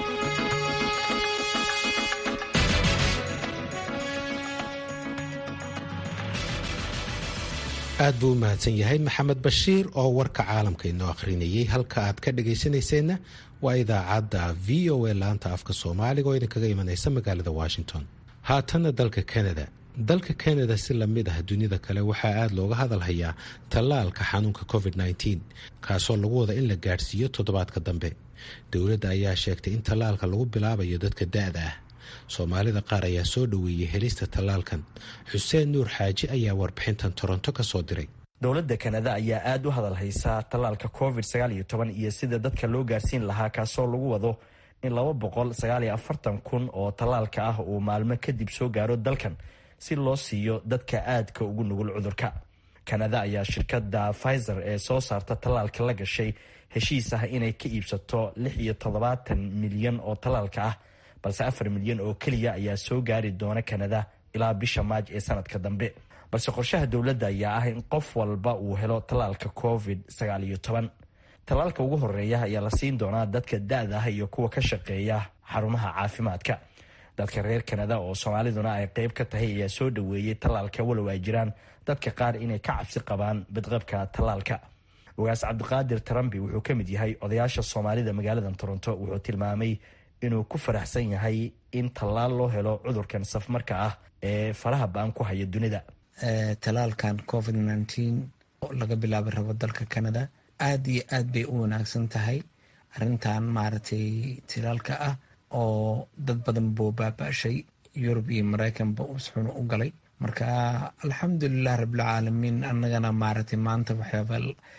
aad buu u mahadsan yahay maxamed bashiir oo warka caalamka inoo akhrinayay halka aad ka dhagaysanayseena waa idaacadda v o a laanta afka soomaaliga oo idinkaga imanaysa magaalada washington haatanna dalka canada dalka canada si lamid ah dunida kale waxaa aada looga hadalhayaa tallaalka xanuunka covid -19 kaasoo lagu wada in la gaadhsiiyo toddobaadka dambe dowladda ayaa sheegtay in tallaalka lagu bilaabayo dadka da-da ah soomaalida qaar ayaa soo dhoweeyey helista tallaalkan xuseen nuur xaaji ayaa warbixintan toronto ka soo diray dowladda kanada ayaa aada u hadal haysaa tallaalka covid iyo sida dadka loo gaarsiin lahaa kaasoo lagu wado in laba boqol sagaaliyo afartan kun oo tallaalka ah uu maalmo kadib soo gaaro dalkan si loo siiyo dadka aadka ugu nugul cudurka kanada ayaa shirkadda pfizer ee soo saarta tallaalka la gashay heshiis ah inay ka iibsato lix iyo toddobaatan milyan oo tallaalka ah balse afar milyan oo keliya ayaa soo gaari doona kanada ilaa bisha maaj ee sanadka dambe balse qorshaha dowladda ayaa ah in qof walba uu helo tallaalka covid sagaaliyo toban tallaalka ugu horeeya ayaa la siin doonaa dadka da-da ah iyo kuwa ka shaqeeya xarumaha caafimaadka dadka reer kanada oo soomaaliduna ay qeyb ka tahay ayaa soo dhoweeyey tallaalka walow ay jiraan dadka qaar inay ka cabsi qabaan badqabka tallaalka ogaas cabdiqaadir tarambi wuxuu ka mid yahay odayaasha soomaalida magaalada toronto wuxuu tilmaamay inuu ku faraxsan yahay in tallaal loo helo cudurkan safmarka ah ee faraha ba-an ku haya dunida talaalkan covid nneteen oo laga bilaabi rabo dalka canada aada iyo aad bay u wanaagsan tahay arrintan maaragtay talaalka ah oo dad badan buu baaba-shay yurub iyo mareykanba usxuna u galay marka alxamdulilah rabbilcaalamiin annagana maaragtay maanta waxyaaba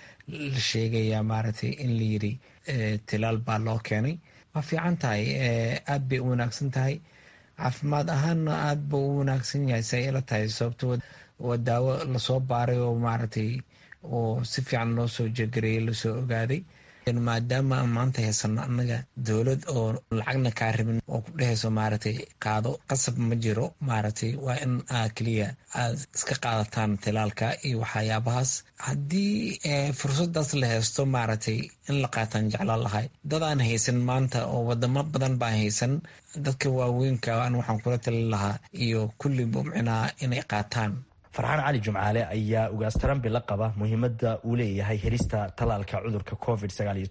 la sheegayaa maaragtay in la yiri tilaal baa loo keenay waa fiican tahay aad bay u wanaagsan tahay caafimaad ahaanna aad buu u wanaagsan yahay say ila tahay sababto waa daawo lasoo baaray oo maaragtay oo si fiican loo soo jegareeyay lasoo ogaaday maadaama aan maanta haysano annaga dowlad oo lacagna kaa rabin oo ku dhehayso maaragtay qaado qasab ma jiro maaragtay waa in aa keliya aad iska qaadataan tilaalka iyo waxyaabahaas haddii fursadaas la haysto maaragtay in la qaataan jeclaan lahay dad aan haysan maanta oo wadamo badan baan haysan dadka waaweynka an waxaan kula talin lahaa iyo kulliba micnaa inay qaataan farxaan cali jumcaale ayaa ugaas tarambi la qaba muhiimadda uu leeyahay helista tallaalka cudurka covid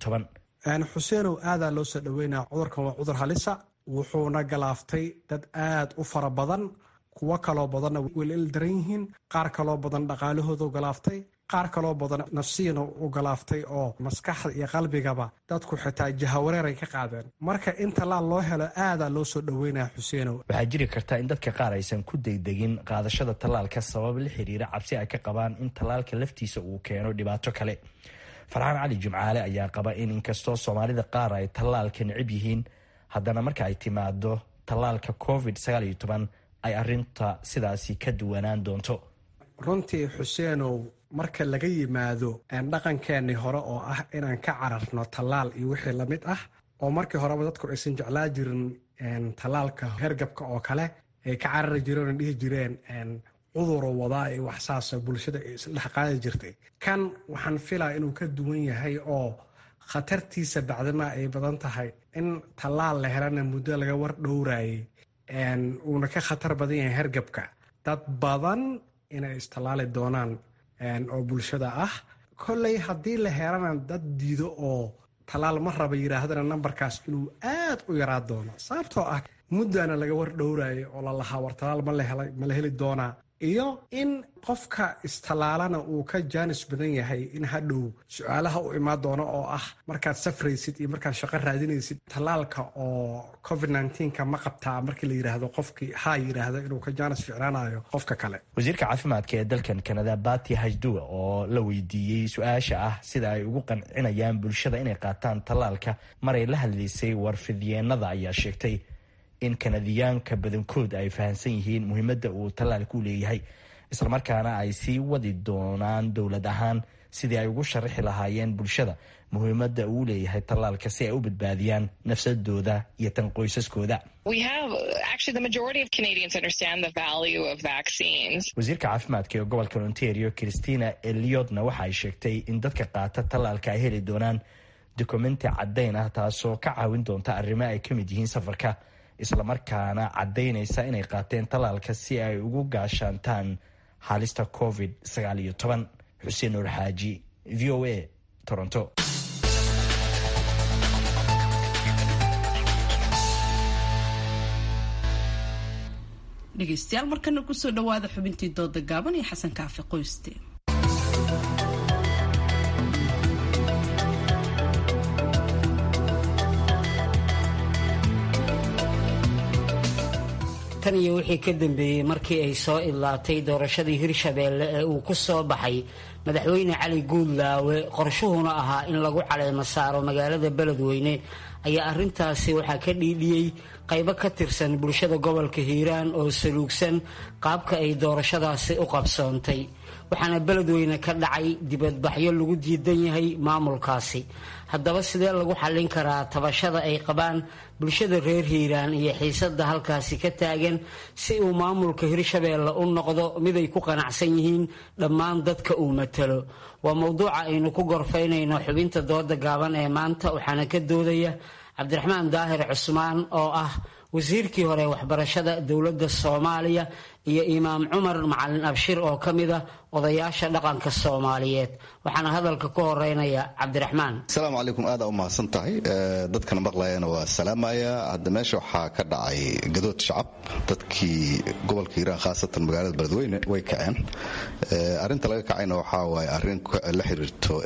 xuseenow aadaa loo soo dhoweynaya cudurkan waa cudur halisa wuxuuna galaaftay dad aad u fara badan kuwo kaloo badanna welil daran yihiin qaar kaloo badan dhaqaalahoodu galaaftay qaar kaloo badan nafsiyana u galaaftay oo maskaxda iyo qalbigaba dadku xitaa jahawareer ay ka qaadeen marka in tallaal loo helo aadaa loo soo dhoweynaya xuseenow waxaa jiri karta in dadka qaar aysan ku degdegin qaadashada tallaalka sabab la xiriira cabsi ay ka qabaan in tallaalka laftiisa uu keeno dhibaato kale farxaan cali jimcaale ayaa qaba in inkastoo soomaalida qaar ay tallaalka necib yihiin haddana marka ay timaado tallaalka covid ay arinta sidaasi ka duwanaan doonto runtii xuseenow marka laga yimaado dhaqankeennii hore oo ah inaan ka cararno tallaal iyo wixii lamid ah oo markii horeba dadku aysan jeclaa jirin tallaalka hergabka oo kale ay ka carari jireen oo dhihi jireen cuduro wadaa iyo waxsaasa bulshada ay isdhex qaadi jirtay kan waxaan filaa inuu ka duwan yahay oo khatartiisa bacdama ay badan tahay in tallaal la helana muddo laga war dhowraayay uuna ka khatar badan yahay hergabka dad badan inay istallaali doonaan oo bulshada ah kolley haddii la helana dad diido oo tallaal ma raba yidhaahdana nambarkaas inuu aad u yaraa doono sababtoo ah muddana laga war dhowraayay oo la lahaa war tallaal ma la heli doonaa iyo in qofka istallaalana uu ka jaanis badan yahay in hadhow su-aalaha u imaan doono oo ah markaad safraysid iyo markaad shaqo raadinaysid tallaalka oo covid nka ma qabtaa markii la yidhaahdo qofkii haa yidhaahdo inuu ka jaanis ficnaanayo qofka kale wasiirka caafimaadka ee dalkan kanada bati hajduwa oo la weydiiyey su-aasha ah sida ay ugu qancinayaan bulshada inay qaataan tallaalka maray la hadlaysay warfidyeenada ayaa sheegtay in kanadiyaanka badankood ay fahamsan yihiin muhiimadda uu tallaalku leeyahay islamarkaana ay sii wadi doonaan dowlad ahaan sidii ay ugu sharaxi lahaayeen bulshada muhiimadda uu leeyahay tallaalka si ay u badbaadiyaan nafsadooda iyo tan qoysaskooda wasiirka caafimaadka ee gobolka ontario christina eliodna waxa ay sheegtay in dadka qaata tallaalka ay heli doonaan dokumenti caddayn ah taasoo ka caawin doonta arrimo ay ka mid yihiin safarka islamarkaana caddaynaysa inay qaateen tallaalka si ay ugu gaashaantaan halista covid xuseen nuur xaaji v o a toronto dhegeystayaal markana kusoo dhawaada xubintii dooda gaaban iyo xasan kaafi qoyste tan iyo wixii ka dambeeyey markii ay soo idlaatay doorashadii hirshabeelle ee uu ku soo baxay madaxweyne cali guudlaawe qorshuhuna ahaa in lagu caleemo saaro magaalada beledweyne ayaa arintaasi waxaa ka dhiidhiyey qaybo ka tirsan bulshada gobolka hiiraan oo saluugsan qaabka ay doorashadaasi u qabsoontay waxaana beledweyne ka dhacay dibadbaxyo lagu diidan yahay maamulkaasi haddaba sidee lagu xallin karaa tabashada ay qabaan bulshada reer hiiraan iyo xiisada halkaasi ka taagan si uu maamulka hirshabeelle u noqdo mid ay ku qanacsan yihiin dhammaan dadka uu matalo waa mowduuca aynu ku gorfaynayno xubinta dooda gaaban ee maanta waxaana ka doodaya cabdiraxmaan daahir cusmaan oo ah wasiirkii hore waxbarashada dowladda soomaaliya iyo imaam cumar macalin abshir oo ka mid a odayaasha dhaqanka soomaaliyeed waxaana hadalka ku horeynaya cabdiraxmaan asalaamu calaykum aada u mahadsan tahay dadkana maqlayana waa salaamaya hadda meesha waxaa ka dhacay gadood shacab dadkii gobolka hiiraan khaasatan magaalada beledweyne way kaceen arinta laga kacayna waxaa waaye arrin la xiriirto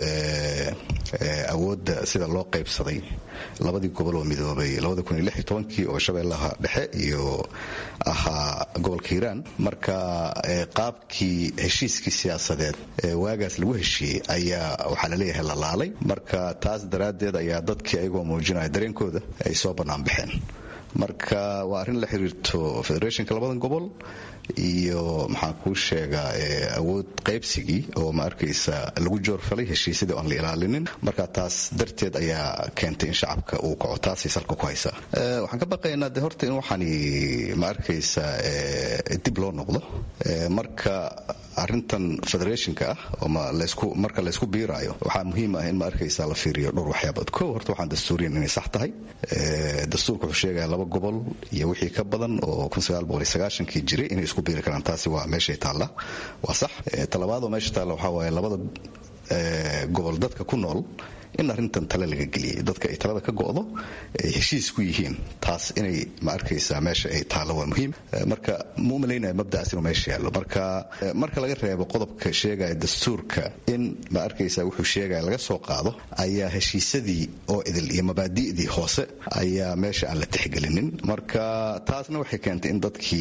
awoodda sida loo qaybsaday labadii gobol oo midoobay kii oo shabeellaha dhexe iyo ahaa gobolka hiiraan marka qaabkii heshiiskii siyaasadeed ee waagaas lagu heshiiyey ayaa waxaa laleeyahay la laalay marka taas daraaddeed ayaa dadkii ayagoo muujinaya dareenkooda ay soo bannaan baxeen marka waa arrin la xiriirto federationka labadan gobol iyo maxaan kuu sheegaa awood qaybsigii oo ma arkaysa lagu joorfalay heshiisyadii oan la ilaalinin marka taas darteed ayaa keentay in shacabka uu kaco taasay salka ku haysaa waxaan ka baqaynaa de horta in waxaani ma arkaysa dib loo noqdo marka arintan federationka ah oo marka laysku biiraayo waxaa muhiim ah in ma arkaysa la fiiriyo dhowr waxyaabood ko horta waxaan dastuuriyan inay sax tahay dastuurka wuxuu sheegaya laba gobol iyo wixii ka badan oo kii jiray inay isku biiri karaan taasi waa meeshay taalla waa sax talabaad oo meesha taalla waxaa waaye labada gobol dadka ku nool in arrintan tale laga geliyay dadka ay talada ka go'do ay heshiis ku yihiin taas inay ma arkaysaa meesha ay taalo waa muhiim marka ma u malaynaya mabdacaas inuu meesha yaallo marka marka laga reebo qodobka sheegaya dastuurka in ma arkaysaa wuxuu sheegaya laga soo qaado ayaa heshiisadii oo idil iyo mabaadi'dii hoose ayaa meesha aan la tixgelinin marka taasna waxay keentay in dadkii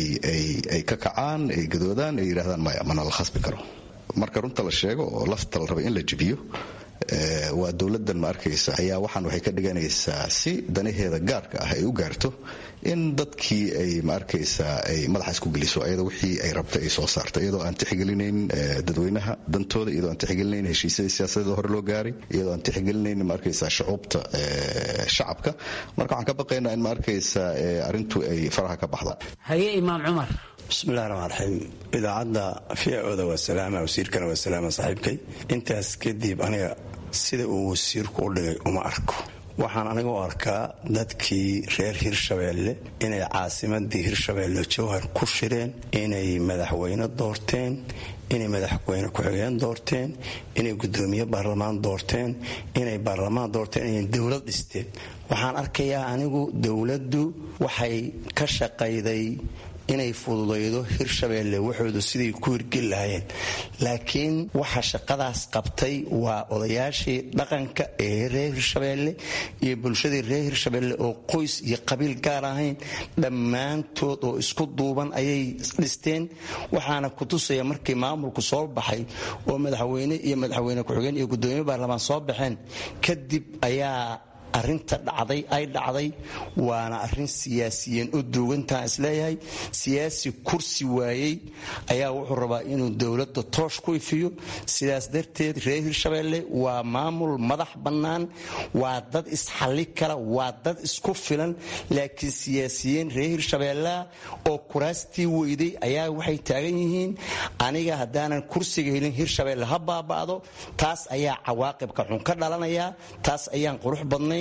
ay ka kacaan ay gadoodaan ay yidhahdaan maya mana la khasbi karo marka runta la sheego oo lafta la raba in la jibiyo waa dowladdan ma arkaysa ayaa waxaan waxay ka dhiganaysaa si danaheeda gaarka ah ay u gaarto in dadkii ay ma arkaysaa ay madaxa isku geliso iyadoo wixii ay rabta ay soo saarto iyadoo aan tixgelinayn dadweynaha dantooda iyadoo aan tixgelinayn heshiisyadii siyaasadeeda hore loo gaaray iyadoo aan tixgelinayn ma arkaysaa shucuubta shacabka marka waxaan ka baqaynaa in ma arkaysaa arrintu ay faraha ka baxda haye imaam cumar bismillahi raxmaan raxiim idaacadda fiicooda waa salaama wasiirkana waa salaama saaxiibkay intaas kadib aniga sida uu wasiirku u dhigay uma arko waxaan aniga u arkaa dadkii reer hirshabeelle inay caasimadii hirshabeelle jowhar ku shireen inay madaxweyne doorteen inay madaxweyne ku-xigeen doorteen inay gudoomiye baarlamaan doorteen inay baarlamaan doorteen inay dowlad dhisteen waxaan arkayaa anigu dowladdu waxay ka shaqayday inay fududaydo hirshabeelle waxoodu siday ku hirgeli lahaayeen laakiin waxa shaqadaas qabtay waa odayaashii dhaqanka ee reer hirshabeelle iyo bulshadii reer hirshabeelle oo qoys iyo qabiil gaar ahayn dhammaantood oo isku duuban ayay dhisteen waxaana kutusaya markii maamulku soo baxay oo madaxweyne iyo madaxweyne ku-xigeen iyo gudoomiye baarlamaan soo baxeen kadib ayaa arinta dhacday ay dhacday waana arin siyaasiyiin u duugantaan isleeyahay siyaasi kursi waayey ayaa wuxuu rabaa inuu dowladda toosh ku ifiyo sidaas darteed reer hirshabeelle waa maamul madax bannaan waa dad isxalli kara waa dad isku filan laakiin siyaasiyiin reer hirshabeellea oo kuraastii weyday ayaa waxay taagan yihiin aniga haddaanan kursiga helin hirshabeelle ha baaba'do taas ayaa cawaaqibka xun ka dhalanaya taas ayaan qurux badnayn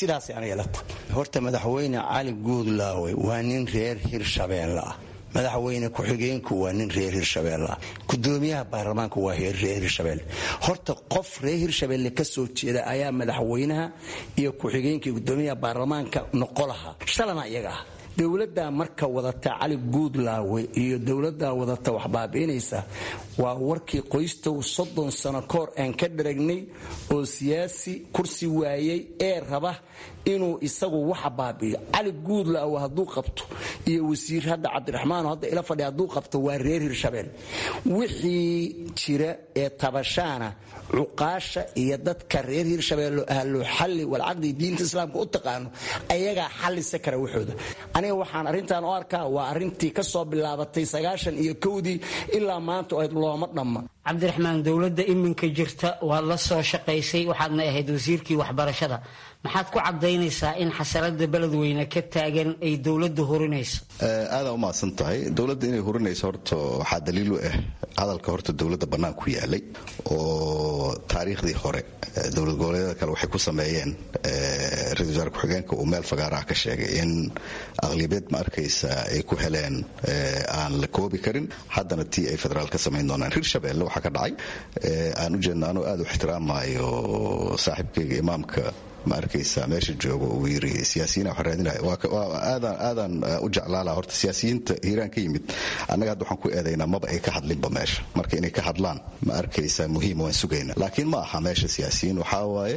horta madaxweyne cali guudlaawe waa nin reer hirshabeelle ah madaxweyne ku-xigeenku waa nin reer hirshabeelle ah gudoomiyaha baarlamaanka waa reer hirshabeelle horta qof reer hirshabeelle ka soo jeeda ayaa madaxweynaha iyo ku-xigeenka gudoomiyaha baarlamaanka noqo lahaa shalana iyaga ah dowladdaa marka wadata cali guudlaawe iyo dowladdaa wadata wax baabi'inaysa waa warkii qoystow soddon sano koor aan ka dharagnay oo siyaasi kursi waayey ee raba inuu isagu waxa baabi'iyo cali guudlaawe hadduu qabto iyo wasiir hadda cabdiraxmaan hadda ila fadhi hadduu qabto waa reer hirshabeel wixii jira ee tabashaana cuqaasha iyo dadka reer hirshabeelle ahlo xalli walcaqdi diinta islaamka u taqaano ayagaa xallisa kara waxooda aniga waxaan arrintan u arkaa waa arrintii ka soo bilaabatay sagaashan iyo kowdii ilaa maanta oed looma dhamma cabdiraxmaan dowladda iminka jirta waad la soo shaqaysay waxaadna ahayd wasiirkii waxbarashada maxaad ku cadaynaysaa in xasalada beledweyne ka taagan ay dowladda hurinayso aadaan umahadsan tahay dowladda inay hurinayso horta waxaa daliil u ah hadalka horta dowladda bannaan ku yaalay oo taariikhdii hore dowlad goboleedyada kale waxay ku sameeyeen ra-isul wasaare ku-xigeenka uu meel fagaaraha ka sheegay in aqlibeed ma arkaysa ay ku heleen aan la koobi karin haddana tii ay federaal ka samayn doonaan hirshabeelle waxaa ka dhacay aan u jeedna anuu aad u ixtiraamayo saaxiibkayga imaamka ma arkaysa meesha joogo uu yiri siyaasiyiin wax raadinaya aadaan aadaan u jeclaala horta siyaasiyiinta hiiraan ka yimid annaga hadda waxaan ku eedaynaa maba ay ka hadlinba meesha marka inay ka hadlaan ma arkaysa muhiim waan sugayna laakiin ma aha meesha siyaasiyiin waxaa waaye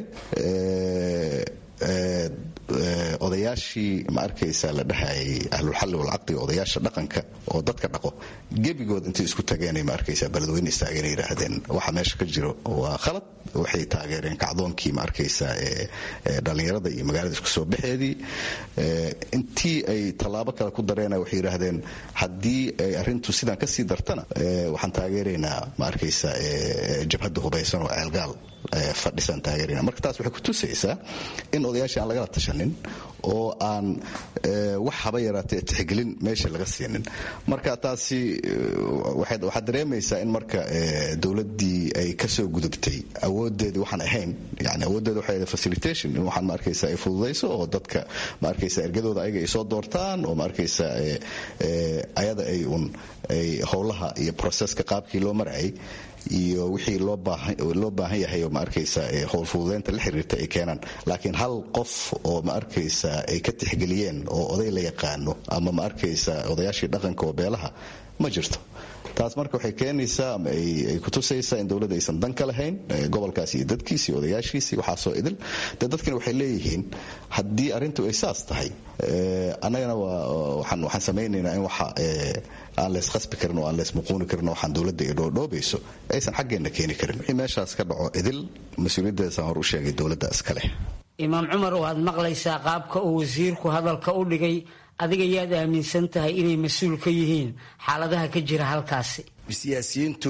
odayaashii ma arkaysa la dhahayay ahlulxalli walcaqdi odayaasha dhaqanka oo dadka dhaqo gebigood intay isku tageenay ma arkaysa beledweyne istaageen yidhaahdeen waxa meesha ka jiro waa khalad waxay taageereen kacdoonkii ma arkaysa ee dhallinyarada iyo magaalada isku soo baxeedii intii ay tallaabo kale ku dareena waxay yidhaahdeen haddii ay arrintu sidaan kasii dartana waxaan taageeraynaa ma arkaysa jabhadda hubaysan oo ceelgaal fadhisan taageerayna marka taas waxay ku tusaysaa in odayaashii aan lagala tashanin oo aan wax haba yaraatee tixgelin meesha laga siinin marka taasi waxaad dareemaysaa in marka dowladdii ay kasoo gudubtay awoodeedii waxaan ahayn yani awooddeeda waxay ahayd facilitation in waxaan ma arkaysa ay fududayso oo dadka ma arkaysa ergadooda ayaga ay soo doortaan oo ma arkaysa ayada ay un ay howlaha iyo proceska qaabkii loo marayay iyo wixii loo baahan yahay oo ma arkaysa howlfududeynta la xiriirta ay keenaan laakiin hal qof oo ma arkaysa ay ka tixgeliyeen oo oday la yaqaano ama ma arkaysa odayaashii dhaqanka oo beelaha ma jirto taas marka waxay keenaysaa ama ay kutusaysaa in dowladda aysan dan ka lahayn gobolkaasi iyo dadkiisi iyo odayaashiisii waxaasoo idil dee dadkina waxay leeyihiin haddii arrintu ay saas tahay annagana waxaan samaynaynaa in waxa aan leys khasbi karin oo aan leys muquuni karin waxaan dowladda ay dhoodhoobayso aysan xaggeenna keeni karin wixii meeshaas ka dhaco idil mas-uuliyaddeesaan hor u sheegay dowladda iska leh imaam cumar waad maqlaysaa qaabka uu wasiirku hadalka u dhigay adiga yaad aaminsan tahay inay mas-uul ka yihiin xaaladaha ka jira halkaasi siyaasiyiintu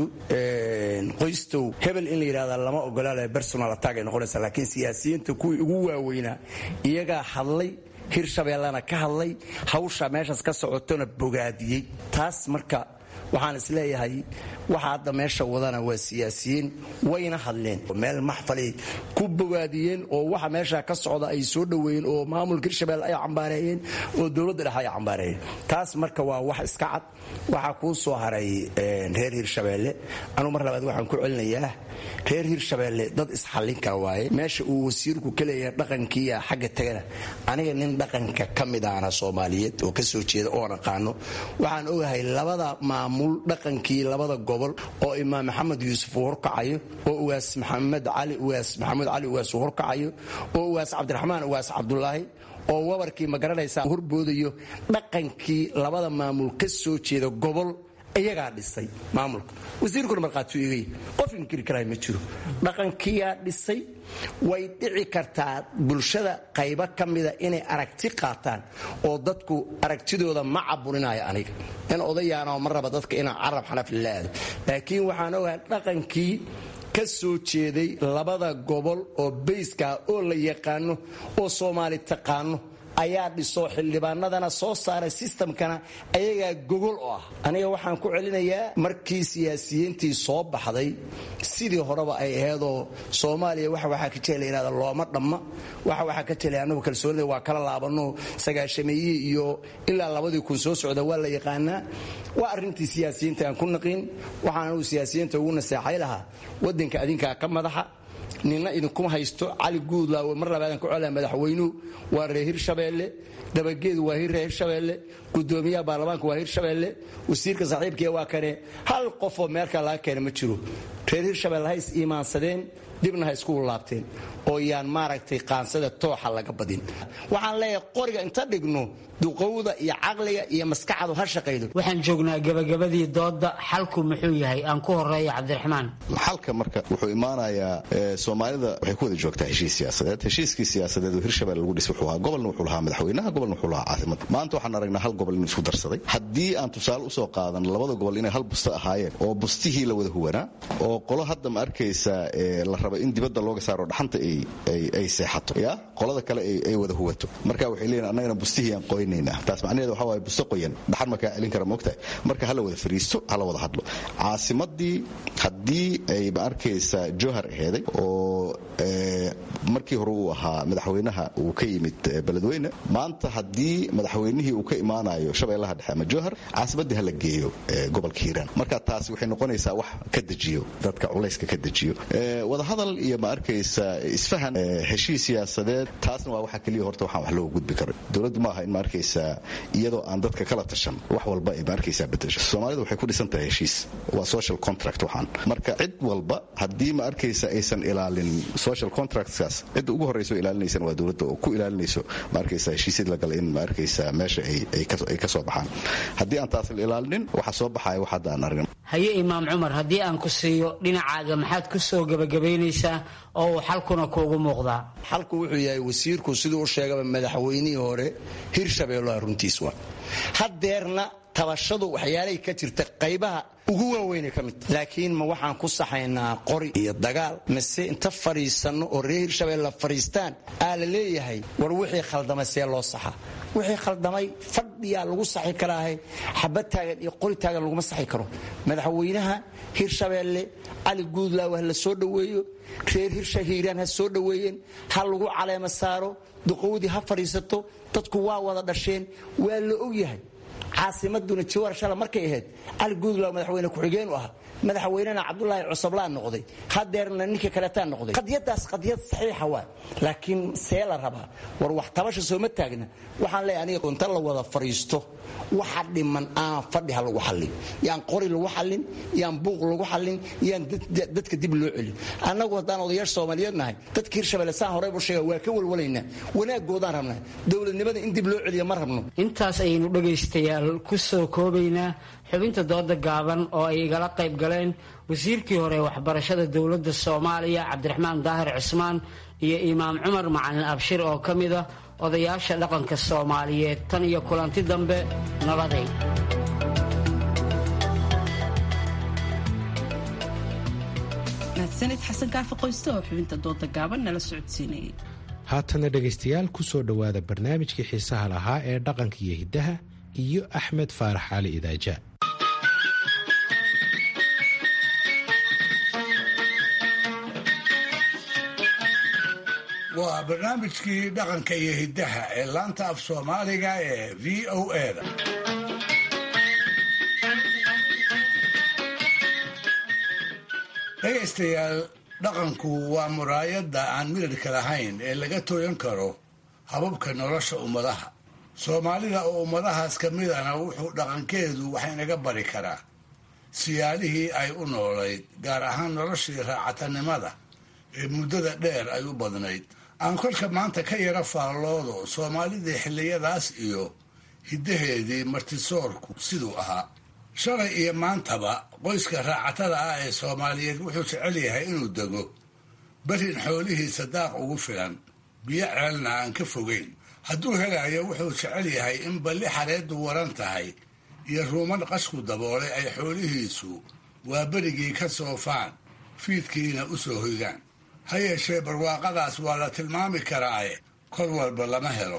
qoystow hebel in la yidhahda lama ogolaale personal attack ay noqonaysa laakiin siyaasiyiinta kuwii ugu waaweynaa iyagaa hadlay hirshabeellana ka hadlay hawsha meeshaas ka socotona bogaadiyey taas marka waxaan isleeyahay waxa hadda meesha wadana waa siyaasiyiin wayna hadleen meel maxfalay ku bogaadiyeen oo waxa meesha ka socda ay soo dhoweeyeen oo maamulka hirshabelle ay cambaareeyeen oo dowladda dhexe ay cambaareeyeen taas marka waa wax iska cad waxaa kuu soo haray reer hirshabeelle anugu mar labaad waxaan ku celinayaa reer hirshabeelle dad isxallin kara waaye meesha uu wasiirku ka leeyahay dhaqankiiya xagga tagana aniga nin dhaqanka ka mid ahna soomaaliyeed oo ka soo jeeda oon aqaano waxaan ogahay labada maamul dhaqankii labada gobol oo imaam maxamed yuusuf uu horkacayo oo uwaas maxamed cali uwaas maxamuud cali uwaas uu horkacayo oo uwaas cabdiraxmaan uwaas cabdulaahi oo wabarkii ma garanaysaa horboodayo dhaqankii labada maamul ka soo jeeda gobol iyagaa dhisay maamulka wasiirkuna markhaatuu igay qof inkiri karaa ma jiro dhaqankiyaa dhisay way dhici kartaa bulshada qaybo ka mida inay aragti qaataan oo dadku aragtidooda ma caburinaayo aniga in odayaanoo ma raba dadka inaan carab xanafli la aado laakiin waxaan ogahay dhaqankii ka soo jeeday labada gobol oo bayskaa oo la yaqaano oo soomaali taqaano ayaa dhiso xildhibaanadana soo saaray sistamkana ayagaa gogol oo ah aniga waxaan ku celinayaa markii siyaasiyiintii soo baxday sidii horeba ay aheedoo soomaaliya waxa waxaa ka jela yidhahda looma dhamma waxa waxaa ka jelay annagu kalsoonida waa kala laabano sagaashameeyihii iyo ilaa labadii kun soo socda waa la yaqaanaa waa arrintii siyaasiyiinta aan ku naqin waxaan anugu siyaasiyiinta ugu naseexay lahaa waddanka adinkaa ka madaxa nina idinkuma haysto cali guudlaawe mar labaadan ku celaa madaxweynuhu waa reer hirshabeelle dabageedu waa reer hirshabeelle gudoomiyaha baarlamaanka waa hirshabeelle wasiirka saaxiibkiia waa kane hal qofoo meelkaa laga keena ma jiro reer hirshabeelle ha is iimaansadeen dibna ha isku laabteen oo yaan maaragtay qaansada tooxa laga badin waxaan leeyahay qoriga inta dhigno duqowda iyo caqliga iyo maskaxdu ha shaqaydo waxaan joognaa gabagabadii dooda xalku muxuu yahay aan ku horeeyo cabdiraxmaan xalka marka wuxuu imaanayaa soomaalida waxay ku wada joogtaa heshiis siyaasadeed heshiiskii siyaasadeed oo hirshabelle lagu dhisay wuxuu ahaa gobolna wuxuu lahaa madaxweynaha gobolna wuxuu lahaa caasimada maanta waxaan aragnaa hal gobol inuu isku darsaday haddii aan tusaale usoo qaadan labada gobol inay hal busto ahaayeen oo bustihii la wada huwanaa oo qolo hadda ma arkaysa la raba in dibadda looga saaro dhaxanta ay seexato ya qolada kale ay wada huwato marka waxay leeyihin annagana bustihii aan qoynaynaa taas macnaheeda waxa waaye busto qoyan dhaxan markaa celin kara moogtahay marka hala wada fariisto hala wada hadlo caasimadii haddii ay ma arkaysa johar aheeday oo markii hore uu ahaa madaxweynaha uu ka yimid beledweyne maanta haddii madaxweynihii uu ka imaanayo shabeellaha dhexe ama johar caasimadii hala geeyo gobolka hiiraan marka taasi waxay noqonaysaa wax ka dejiyo dadka culayska ka dejiyo wadahadal iyo ma arkaysa isfahan heshiis siyaasadeed taasna waa waxa keliya horta waxaan wax looga gudbi karo dowladdu maaha in ma arkaysa iyadoo aan dadka kala tashan wax walba ay ma arkaysa bedesho soomaalida waxay ku dhisan tahay heshiis waa social contract waxaan marka cid walba haddii ma arkaysa aysan ilaalin social contractskaas cidda ugu horreysa oo ilaalinaysana waa dowladda oo ku ilaalinayso ma arkaysa heshiisyad la gala in ma arkaysa meesha ay ka soo baxaan haddii aan taas la ilaalinin waxa soo baxaya wax hadda aan argin haye imaam cumar haddii aan ku siiyo dhinacaaga maxaad ku soo gebagabaynaysaa oo uu xalkuna kuugu muuqdaa xalku wuxuu yahay wasiirku siduu u sheegaba madaxweynihii hore hirshabeelloha runtiis waa haddeerna tabashadu waxyaalay ka jirta qaybaha ugu waaweynay ka mid laakiin ma waxaan ku saxaynaa qori iyo dagaal mase inta fadhiisanno oo reer hirshabeelle fadhiistaan aa la leeyahay war wixii khaldamay see loo saxa wixii khaldamay fadhiyaa lagu saxi karaahe xabad taagan iyo qori taagan laguma saxi karo madaxweynaha hirshabeelle cali guudlaaw ha la soo dhoweeyo reer hirsha hiiraan ha soo dhoweeyeen ha lagu caleema saaro duqowdii ha fadhiisato dadku waa wada dhasheen waa la ogyahay caasimaduna jawaar shala markay ahayd cali guudlaw madaxweyne ku-xigeen u ahaa madaxweynena cabdulaahi cusablaan noqday hadeerna ninka kaleetaa noqday qadiyadaas qadiyad saxiixa waa laakiin see la rabaa war wax tabasha sooma taagna waxaan leeyahay aniga inta la wada fariisto waxa dhiman aan fadhi ha lagu xallin yaan qori lagu xallin yaan buuq lagu xallin yaan dadka dib loo celin annagu haddaan odayaasha soomaaliyeed nahay dadka hirshabelle saan horey u sheega waa ka walwalaynaa wanaagoodaan rabnaa dowladnimada in dib loo celiya ma rabno intaas ayaynu dhegaystayaal ku soo koobaynaa xubinta dooda gaaban oo ay igala qayb galeen wasiirkii hore waxbarashada dowladda soomaaliya cabdiraxmaan daahir cismaan iyo imaam cumar macalin abshir oo ka mid ah odayaasha dhaqanka soomaaliyeed tan iyo kulanti dambe nabaday mahadsanid xasan kaafi qoyste oo xubinta dooda gaaban nala socodsiinayay haatana dhegaystayaal ku soo dhowaada barnaamijkii xiisaha lahaa ee dhaqanka iyo hiddaha iyo axmed faarax cali idaaja waa barnaamijkii dhaqanka iyo hiddaha ee laanta af soomaaliga ee v o eda dhegaystayaal dhaqanku waa muraayadda aan midadhka lahayn ee laga tooyan karo hababka nolosha ummadaha soomaalida oo ummadahaas ka midana wuxuu dhaqankeedu wax inaga bari karaa siyaalihii ay u noolayd gaar ahaan noloshii raacatanimada ee muddada dheer ay u badnayd aan kolka maanta ka yara faalloodo soomaalidii xilliyadaas iyo hiddaheedii martisoorku siduu ahaa shalay iyo maantaba qoyska raacatada ah ee soomaaliyeed wuxuu jecel yahay inuu dego berin xoolihiisa daaq ugu filan biyo ceelna aan ka fogeyn hadduu helayo wuxuu jecel yahay in balli xareeddu waran tahay iyo ruuman qashku daboolay ay xoolihiisu waa berigii ka soofaan fiidkiina u soo hoydaan ha yeeshee barwaaqadaas waa la tilmaami karaaye kol walba lama helo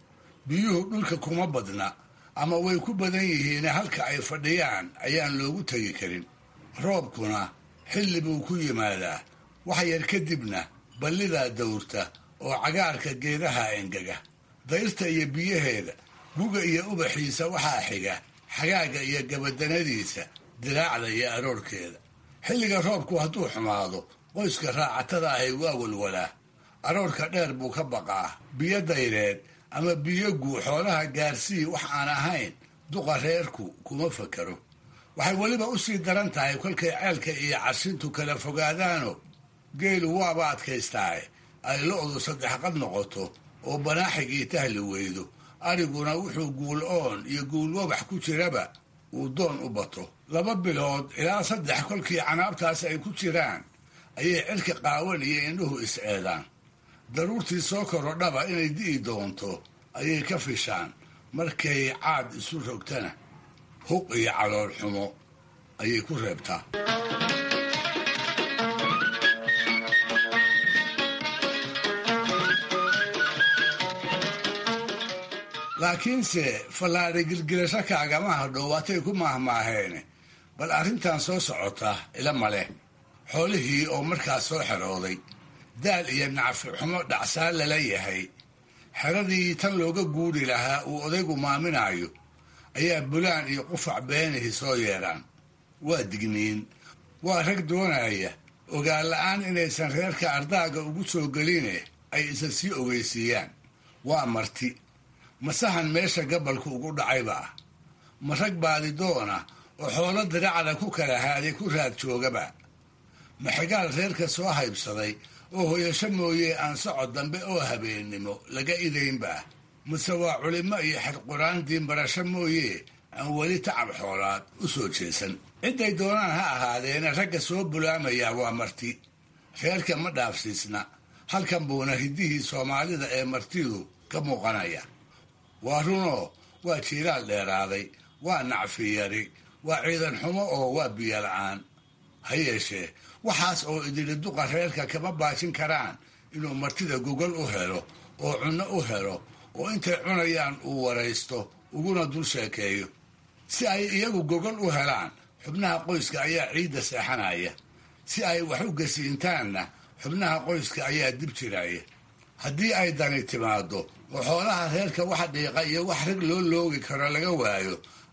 biyuhu dhulka kuma badna ama way ku badan yihiine halka ay fadhiyaan ayaan loogu tegi karin roobkuna xilli buu ku yimaadaa wax yar kadibna ballidaa dawrta oo cagaarka geedaha engega dayrta iyo biyaheeda guga iyo ubaxiisa waxaa xiga xagaaga iyo gabadanadiisa diraacda iyo aroorkeeda xilliga roobku hadduu xumaado qoyska raacatada ahay waa walwalaa aroorka dheer buu ka baqaa biyo dayreed ama biyo guu xoolaha gaarsii wax aan ahayn duqa reerku kuma fakaro waxay weliba u sii daran tahay kolkay ceelka iyo cashintu kala fogaadaano geelu waaba adkaystaaye ay lo-du saddex qad noqoto oo banaaxigii tahli weydo ariguna wuxuu guul oon iyo guul wabax ku jiraba uu doon u bato laba bilood ilaa saddex kolkii canaabtaas ay ku jiraan ayay cirka qaawan iyo indhuhu is-eedaan daruurtii soo korodhaba inay di'i doonto ayay ka fishaan markay caad isu rogtana huq iyo calool xumo ayay ku reebtaa laakiinse fallaadha gilgilasho kaagama hadhow waatay ku maahmaaheene bal arrintan soo socota ila male xoolihii oo markaas soo xerooday daal iyo nacfi xumo dhacsaan lala yahay xeradii tan looga guuri lahaa uu odaygu maaminaayo ayaa bulaan iyo qufac beenihii soo yeedhaan waa digniin waa rag doonaya ogaan la-aan inaysan reerka ardaaga ugu soo geline ay isa sii ogeysiiyaan waa marti masahan meesha gabalku ugu dhacayba ah ma rag baadidoona oo xoolo diracda ku kala haaday ku raad joogaba ma xigaal reerka soo haybsaday oo hoyasho mooye aan socod dambe oo habeennimo laga idaynba ah mase waa culimo iyo xirquraan diinbarasho mooye aan weli tacab xoolaad u soo jeesan cidday doonaan ha ahaadeena ragga soo bulaamayaa waa marti reerka ma dhaafsiisna halkan buuna hiddihii soomaalida ee martidu ka muuqanaya waa runoo waa jiiraal dheeraaday waa nacfi yari waa ciidan xumo oo waa biyo la-aan ha yeeshee waxaas oo idili duqa reerka kama baajin karaan inuu martida gogol u helo oo cunno u helo oo intay cunayaan uu waraysto uguna dul sheekeeyo si ay iyagu gogol u helaan xubnaha qoyska ayaa ciidda seexanaya si ay wax u gasiintaanna xubnaha qoyska ayaa dib jiraya haddii ay dani timaado oo xoolaha reerka wax dhiiqa iyo wax rag loo loogi karo laga waayo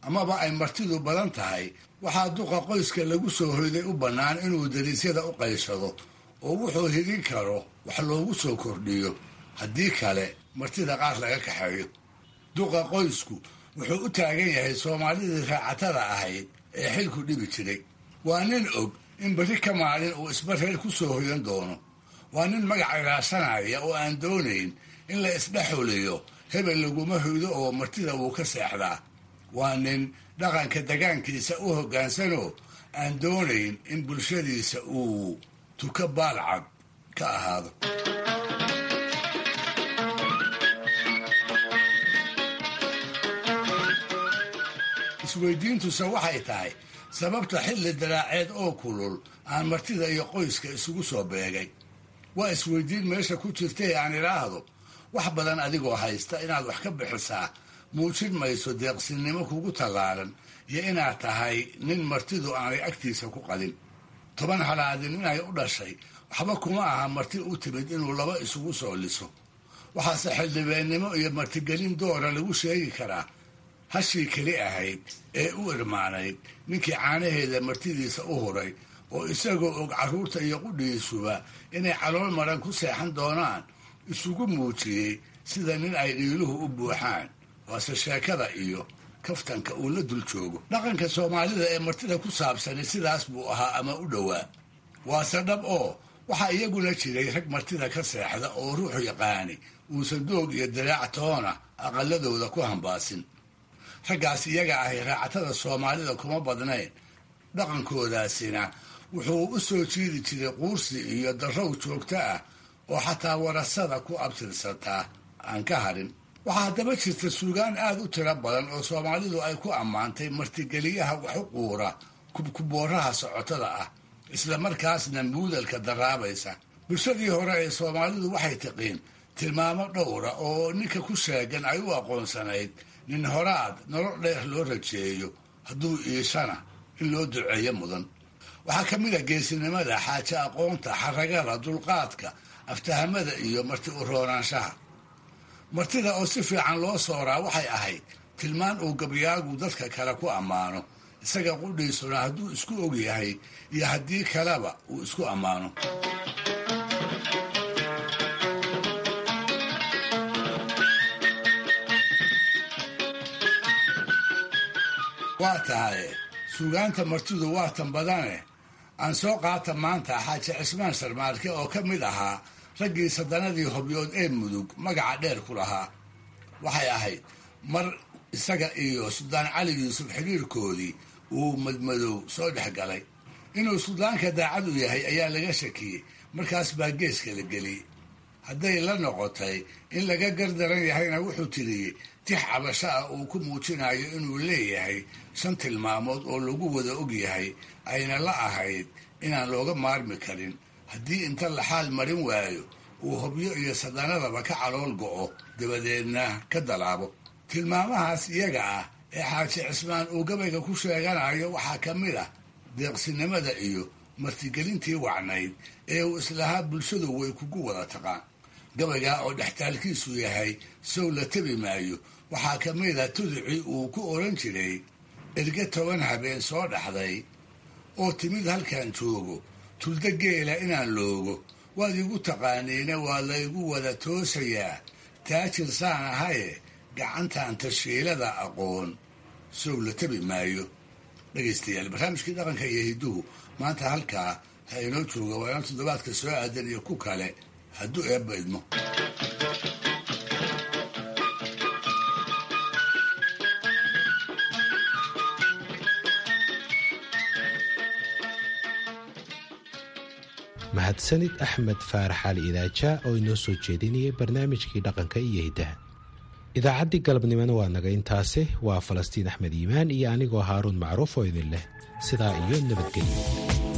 amaba ay martidu badan tahay waxaa duqa qoyska lagu soo hoyday u bannaan inuu dariisyada u qayshado oo wuxuu hidin karo wax loogu soo kordhiyo haddii kale martida qaar laga kaxeeyo duqa qoysku wuxuu u taagan yahay soomaalidii raacatada ahayd ee xilku dhibi jiray waa nin og in berri ka maalin uu isba reer ku soo hoyan doono waa nin magac ilaashanaya oo aan doonayn in la isdhexuliyo hebel laguma hoydo oo martida wuu ka seexdaa waa nin dhaqanka degaankiisa u hoggaansanoo aan doonayn in bulshadiisa uu tuka baalcad ka ahaado isweydiintuse waxay tahay sababta xilli daraaceed oo kulul aan martida iyo qoyska isugu soo beegay waa isweydiin meesha ku jirtay aan idhaahdo wax badan adigoo haysta inaad wax ka bixisaa muujin mayso deeqsinnimo kugu tallaalan iyo inaad tahay nin martidu aanay agtiisa ku qadin toban halaadin inay u dhashay waxba kuma aha marti u timid inuu laba isugu soo liso waxaase xildhibeennimo iyo martigelin doora lagu sheegi karaa hashii keli ahayd ee u irmaanayd ninkii caanaheeda martidiisa u huray oo isagoo og carruurta iyo qudhiisuba inay calool maran ku seexan doonaan isugu muujiyey sida nin ay dhiiluhu u buuxaan waase sheekada iyo kaftanka uu la dul joogo dhaqanka soomaalida ee martida ku saabsani sidaas buu ahaa ama u dhowaa waase dhab oo waxaa iyaguna jiray rag martida ka seexda oo ruuxu yaqaani uusan doog iyo daraac toona aqaladooda ku hambaasin raggaas iyaga ahi raacatada soomaalida kuma badnayn dhaqankoodaasina wuxuu u soo jiidi jiray quursi iyo darrow joogto ah oo xataa warasada ku abtirsataa aan ka harin waxaa haddaba jirta suugaan aad u tiro badan oo soomaalidu ay ku ammaantay martigeliyaha wax u quura kubkubooraha socotada ah isla markaasna muudalka daraabaysa bulshadii hore ee soomaalidu waxay tiqiin tilmaamo dhowra oo ninka ku sheegan ay u aqoonsanayd nin horaad nolol dheer loo rajeeyo hadduu iishana in loo duceeyo mudan waxaa ka mid a geesinimada xaaje aqoonta xaragada dulqaadka aftahamada iyo marti u roonaanshaha martida oo si fiican loo sooraa waxay ahayd tilmaan uu gabyaagu dadka kale ku ammaano isaga qudhiisuna hadduu isku og yahay iyo haddii kaleba uu isku ammaano waa tahay suugaanta martidu waa tan badane aan soo qaata maanta xaaji cismaan sarmaarke oo ka mid ahaa raggii sadanadii hobyood ee mudug magaca dheer ku lahaa waxay ahayd mar isaga iyo suldaan cali yuusuf xiriirkoodii uu madmadow soo dhex galay inuu suldaanka daacad u yahay ayaa laga shakiyey markaas baa geeska la geliyey hadday la noqotay in laga gardaran yahayna wuxuu tiriyey tix cabasho ah uu ku muujinayo inuu leeyahay shan tilmaamood oo lagu wada og yahay ayna la ahayd inaan looga maarmi karin haddii inta la xaal marin waayo uu hobyo iyo sadanadaba ka calool go'o dabadeedna ka dalaabo tilmaamahaas iyaga ah ee xaaji cismaan uu gabayga ku sheeganayo waxaa ka mid ah deeqsinimada iyo martigelintii wacnayd ee uu islahaa bulshadu way kugu wada taqaan gabaygaa oo dhextaalkiisu yahay sow la tabi maayo waxaa ka mid a tuducii uu ku odhan jiray erge toban habeen soo dhaxday oo timid halkan joogo tulda geela inaan loogo waad igu taqaaniina waa laygu wada toosayaa taajir saan ahaye gacantan tashiilada aqoon sow la tabi maayo dhegaystayaal barnaamijkii dhaqanka iyo hidduhu maanta halkaa ha inoo jooga waa inaan toddobaadka soo aadan iyo ku kale hadduu eebba idmo mahadsanid axmed faarax cali idaaja oo inoo soo jeedinayay barnaamijkii dhaqanka iyo hiddaha idaacaddii galabnimona waa naga intaasi waa falastiin axmed iimaan iyo anigoo haaruun macruuf oo idin leh sidaa iyo nabadgelyo